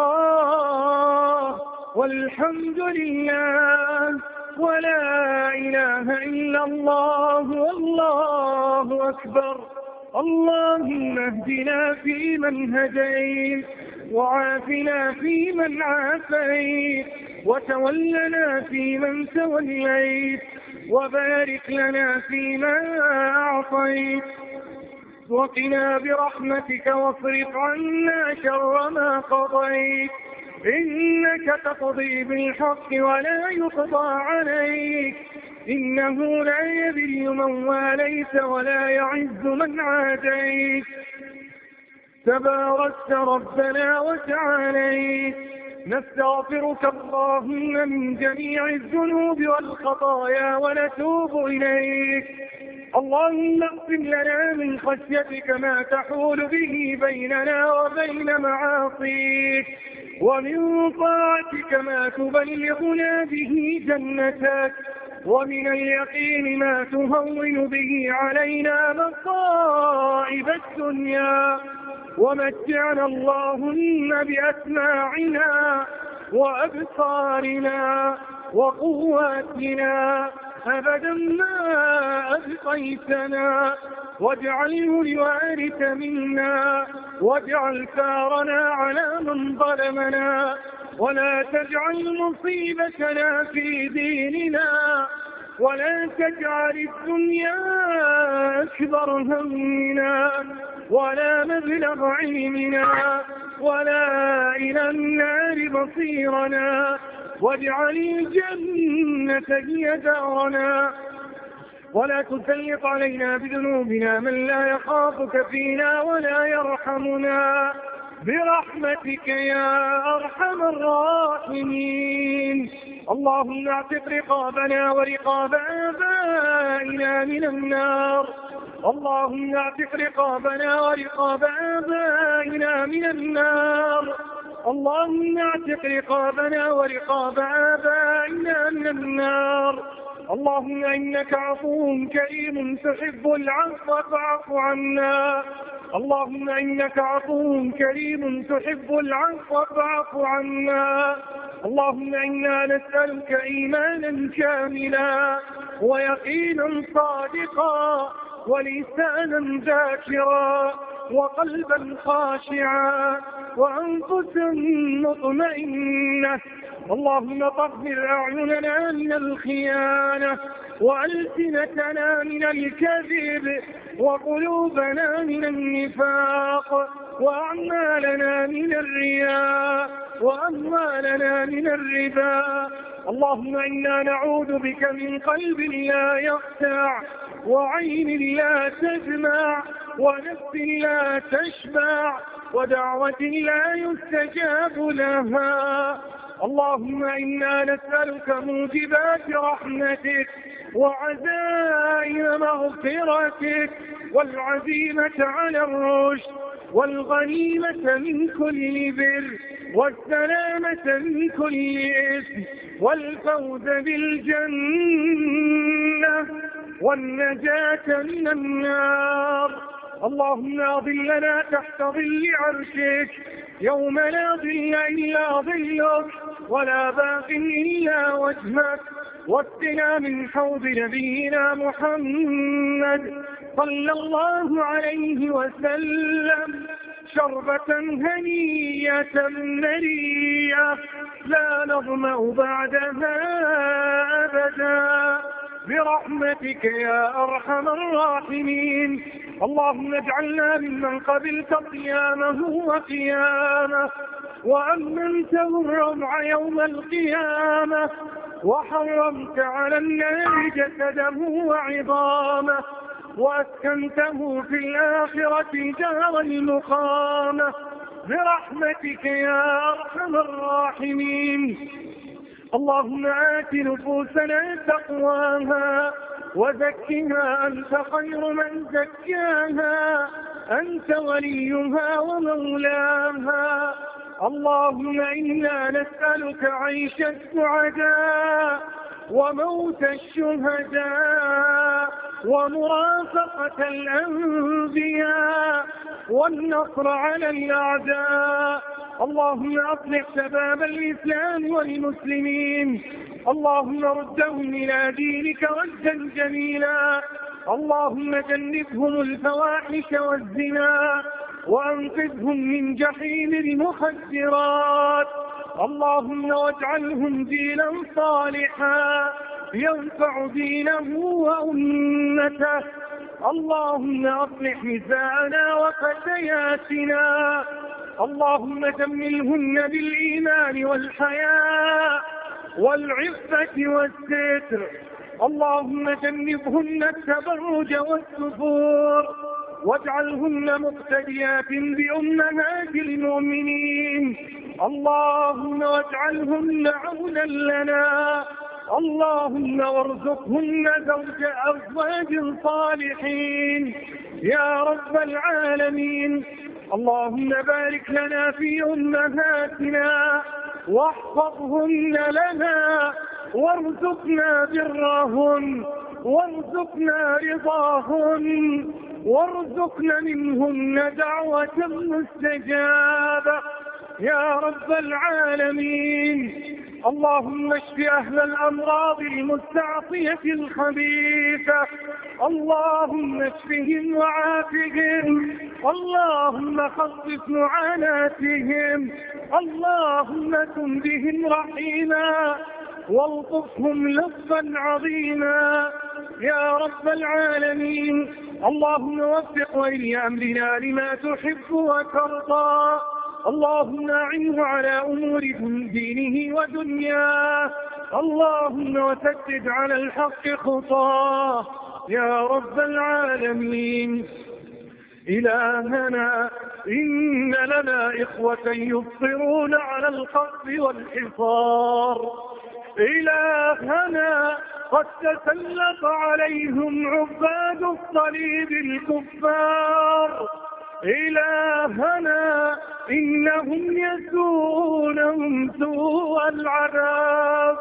Speaker 3: الله والحمد لله ولا إله إلا الله والله أكبر اللهم اهدنا فيمن هديت وعافنا فيمن عافيت وتولنا فيمن توليت وبارك لنا فيما أعطيت وقنا برحمتك واصرف عنا شر ما قضيت إنك تقضي بالحق ولا يقضى عليك إنه لا يذل من واليت ولا يعز من عاديت تباركت ربنا وتعاليت نستغفرك اللهم من جميع الذنوب والخطايا ونتوب إليك اللهم اغفر لنا من خشيتك ما تحول به بيننا وبين معاصيك ومن طاعتك ما تبلغنا به جنتك ومن اليقين ما تهون به علينا مصائب الدنيا ومتعنا اللهم بأسماعنا وأبصارنا وقواتنا أبدا ما أبقيتنا واجعله الوارث منا واجعل ثارنا على من ظلمنا ولا تجعل مصيبتنا في ديننا ولا تجعل الدنيا أكبر همنا ولا مبلغ علمنا ولا إلى النار مصيرنا واجعل الجنة هي دارنا ولا تسلط علينا بذنوبنا من لا يخافك فينا ولا يرحمنا برحمتك يا أرحم الراحمين اللهم اعتق رقابنا ورقاب آبائنا من النار اللهم اعتق رقابنا ورقاب آبائنا من النار اللهم اعتق رقابنا ورقاب آبائنا من النار اللهم إنك عفو كريم تحب العفو فاعف عنا اللهم إنك عفو كريم تحب العفو فاعف عنا اللهم إنا نسألك إيمانا كاملا ويقينا صادقا ولسانا ذاكرا وقلبا خاشعا وأنفسا مطمئنة اللهم طهر أعيننا من الخيانة وألسنتنا من الكذب وقلوبنا من النفاق وأعمالنا من الرياء وأموالنا من الربا اللهم إنا نعوذ بك من قلب لا يخشع وعين لا تجمع ونفس لا تشبع ودعوة لا يستجاب لها اللهم إنا نسألك موجبات رحمتك وعزائم مغفرتك والعزيمة على الرشد والغنيمة من كل بر والسلامة من كل إثم والفوز بالجنة والنجاة من النار اللهم أظلنا تحت ظل عرشك يوم لا ظل إلا ظلك ولا باق إلا وجهك واسقنا من حوض نبينا محمد صلى الله عليه وسلم شربة هنية مريئة لا نظمأ بعدها أبدا برحمتك يا أرحم الراحمين اللهم اجعلنا ممن قبلت قيامه وقيامه وأمنته الرمع يوم القيامة وحرمت على النار جسده وعظامه وأسكنته في الآخرة دار المقامة برحمتك يا أرحم الراحمين اللهم آت نفوسنا تقواها وزكها أنت خير من زكاها أنت وليها ومولاها اللهم إنا نسألك عيش السعداء وموت الشهداء ومرافقة الأنبياء والنصر على الأعداء اللهم أصلح شباب الإسلام والمسلمين اللهم ردهم إلى دينك ردا جميلا اللهم جنبهم الفواحش والزنا وأنقذهم من جحيم المخدرات اللهم واجعلهم دينا صالحا ينفع دينه وأمته اللهم أصلح نساءنا وفتياتنا اللهم جملهن بالإيمان والحياء والعفة والستر اللهم جنبهن التبرج والسفور واجعلهن مقتديات بأمهات المؤمنين اللهم واجعلهن عونا لنا اللهم وارزقهن زوج أزواج صالحين يا رب العالمين اللهم بارك لنا في أمهاتنا واحفظهن لنا وارزقنا برهن وارزقنا رضاهن وارزقنا منهن دعوة مستجابة يا رب العالمين اللهم اشف أهل الأمراض المستعصية الخبيثة اللهم اشفهم وعافهم اللهم خفف معاناتهم اللهم كن بهم رحيما والطفهم لطفا عظيما يا رب العالمين اللهم وفق ولي أمرنا لما تحب وترضى اللهم أعنه على أمور دينه ودنياه اللهم وسدد على الحق خطاه يا رب العالمين إلهنا إن لنا إخوة يبصرون على القصد والحصار إلهنا قد تسلط عليهم عباد الصليب الكفار إلهنا إنهم يسوونهم سوء العذاب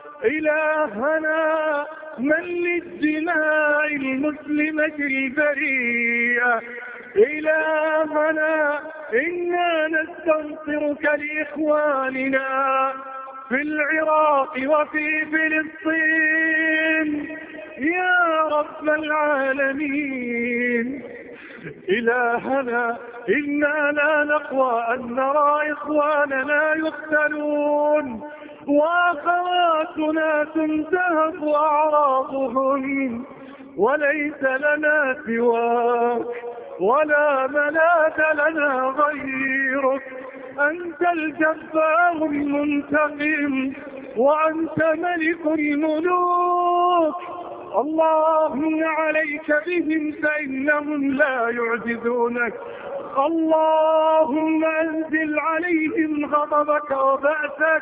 Speaker 3: إلهنا من للدماء المسلمة البريئة إلهنا إنا نستنصرك لإخواننا في العراق وفي فلسطين يا رب العالمين إلهنا إنا لا نقوى أن نرى إخواننا يقتلون وأخواتنا تنتهك أعراضهم وليس لنا سواك ولا ملاذ لنا غيرك أنت الجبار المنتقم وأنت ملك الملوك اللهم عليك بهم فإنهم لا يعجزونك اللهم أنزل عليهم غضبك وبأسك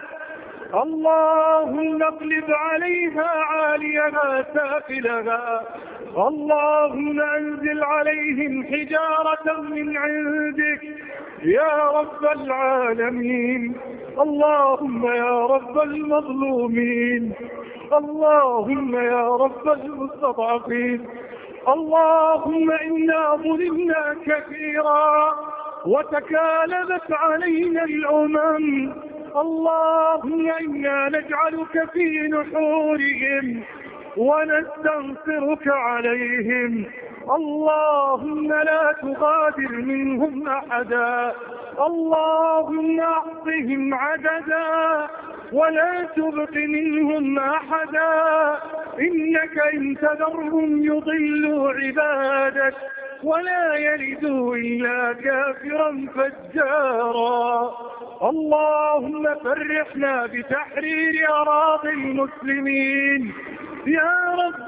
Speaker 3: اللهم اقلب عليها عاليها سافلها اللهم انزل عليهم حجارة من عندك يا رب العالمين اللهم يا رب المظلومين اللهم يا رب المستضعفين اللهم إنا ظلمنا كثيرا وتكالبت علينا الأمم اللهم إنا نجعلك في نحورهم ونستنصرك عليهم اللهم لا تغادر منهم أحدا اللهم أعطهم عددا ولا تبق منهم أحدا إنك إن تذرهم يضلوا عبادك ولا يلدوا إلا كافرا فجارا اللهم فرحنا بتحرير أراضي المسلمين يا رب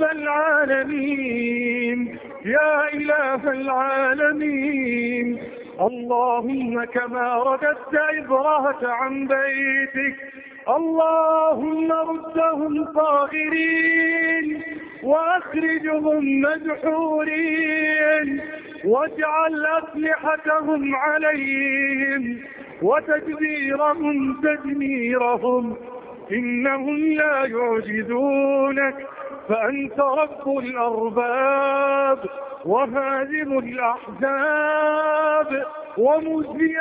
Speaker 3: العالمين يا إله العالمين اللهم كما رددت إبرهة عن بيتك اللهم ردهم صاغرين وأخرجهم مدحورين واجعل أسلحتهم عليهم وتدبيرهم تدميرهم إنهم لا يعجزونك فأنت رب الأرباب وهازم الأحزاب ومزي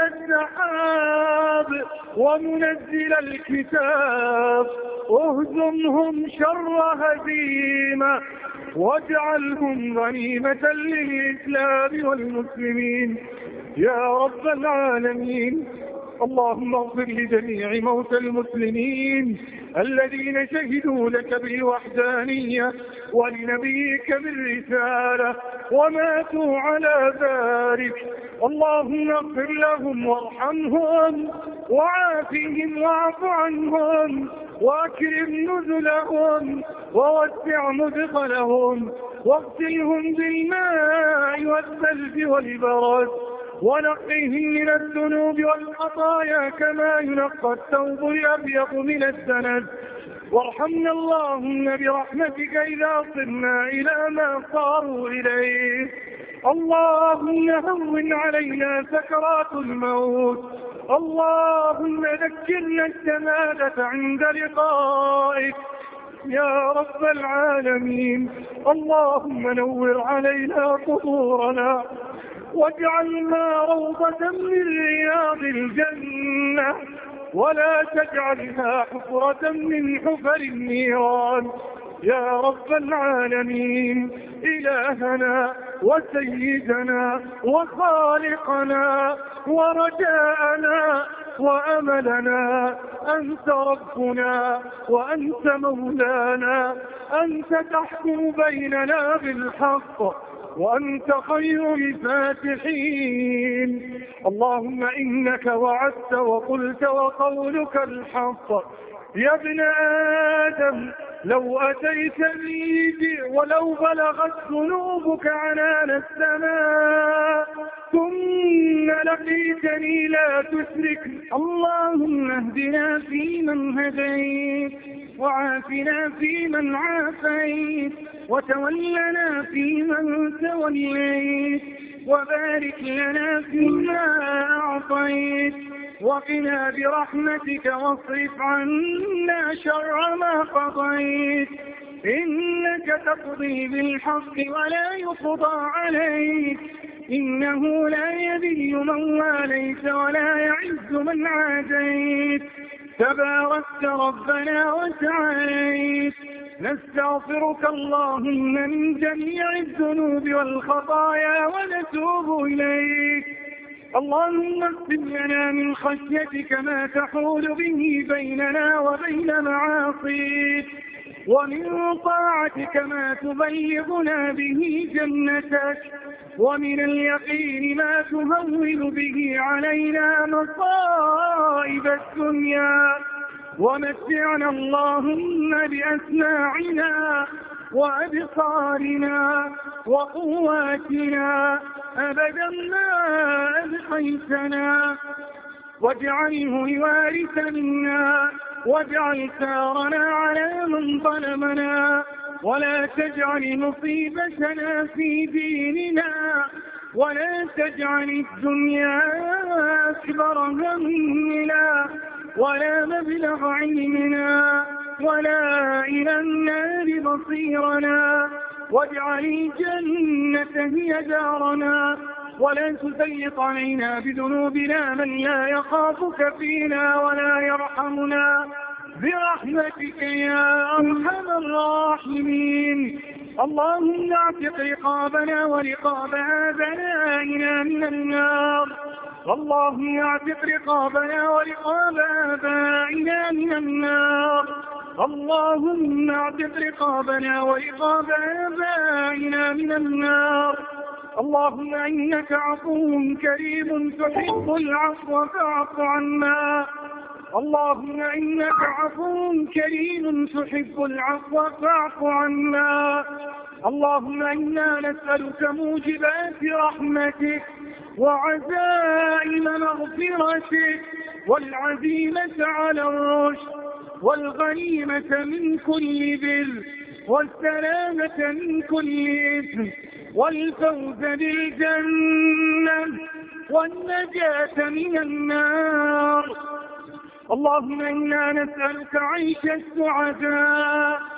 Speaker 3: السحاب ومنزل الكتاب اهزمهم شر هزيمة واجعلهم غنيمة للإسلام والمسلمين يا رب العالمين اللهم اغفر لجميع موتى المسلمين الذين شهدوا لك بالوحدانية ولنبيك بالرسالة وماتوا على ذلك اللهم اغفر لهم وارحمهم وعافهم واعف عنهم واكرم نزلهم ووسع مدخلهم واغسلهم بالماء والثلج والبرد ونقهم من الذنوب والخطايا كما ينقى الثوب الأبيض من الدنس وارحمنا اللهم برحمتك إذا صرنا إلى ما صاروا إليه اللهم هون علينا سكرات الموت اللهم ذكرنا الشهادة عند لقائك يا رب العالمين اللهم نور علينا قبورنا واجعلنا روضة من رياض الجنة ولا تجعلها حفرة من حفر النيران يا رب العالمين إلهنا وسيدنا وخالقنا ورجاءنا وأملنا أنت ربنا وأنت مولانا أنت تحكم بيننا بالحق وأنت خير الفاتحين اللهم إنك وعدت وقلت وقولك الحق يا ابن آدم لو أتيتني ب- ولو بلغت ذنوبك عنان السماء ثم لقيتني لا تشرك اللهم اهدنا فيمن هديت وعافنا فيمن عافيت وتولنا فيمن توليت وبارك لنا فيما أعطيت وقنا برحمتك واصرف عنا شر ما قضيت إنك تقضي بالحق ولا يقضى عليك إنه لا يذل من واليت ولا يعز من عاديت تباركت ربنا وتعاليت نستغفرك اللهم من جميع الذنوب والخطايا ونتوب إليك اللهم اغفر لنا من خشيتك ما تحول به بيننا وبين معاصيك ومن طاعتك ما تبلغنا به جنتك ومن اليقين ما تهون به علينا مصائب الدنيا ومتعنا اللهم بأسماعنا وأبصارنا وقواتنا أبدا ما أبقيتنا واجعله الوارث منا واجعل ثارنا على من ظلمنا ولا تجعل مصيبتنا في ديننا ولا تجعل الدنيا أكبر همنا ولا مبلغ علمنا ولا إلى النار مصيرنا واجعل الجنة هي دارنا ولا تسلط علينا بذنوبنا من لا يخافك فينا ولا يرحمنا برحمتك يا أرحم الراحمين اللهم اعتق رقابنا ورقاب آبائنا من النار اللهم اعتق رقابنا ورقاب آبائنا من النار اللهم اعتق رقابنا ورقاب آبائنا من النار اللهم إنك عفو كريم تحب العفو فاعف عنا اللهم إنك عفو كريم تحب العفو فاعف عنا اللهم إنا نسألك موجبات رحمتك وعزائم مغفرتك والعزيمة على الرشد والغنيمة من كل بر والسلامة من كل إثم والفوز بالجنة والنجاة من النار اللهم إنا نسألك عيش السعداء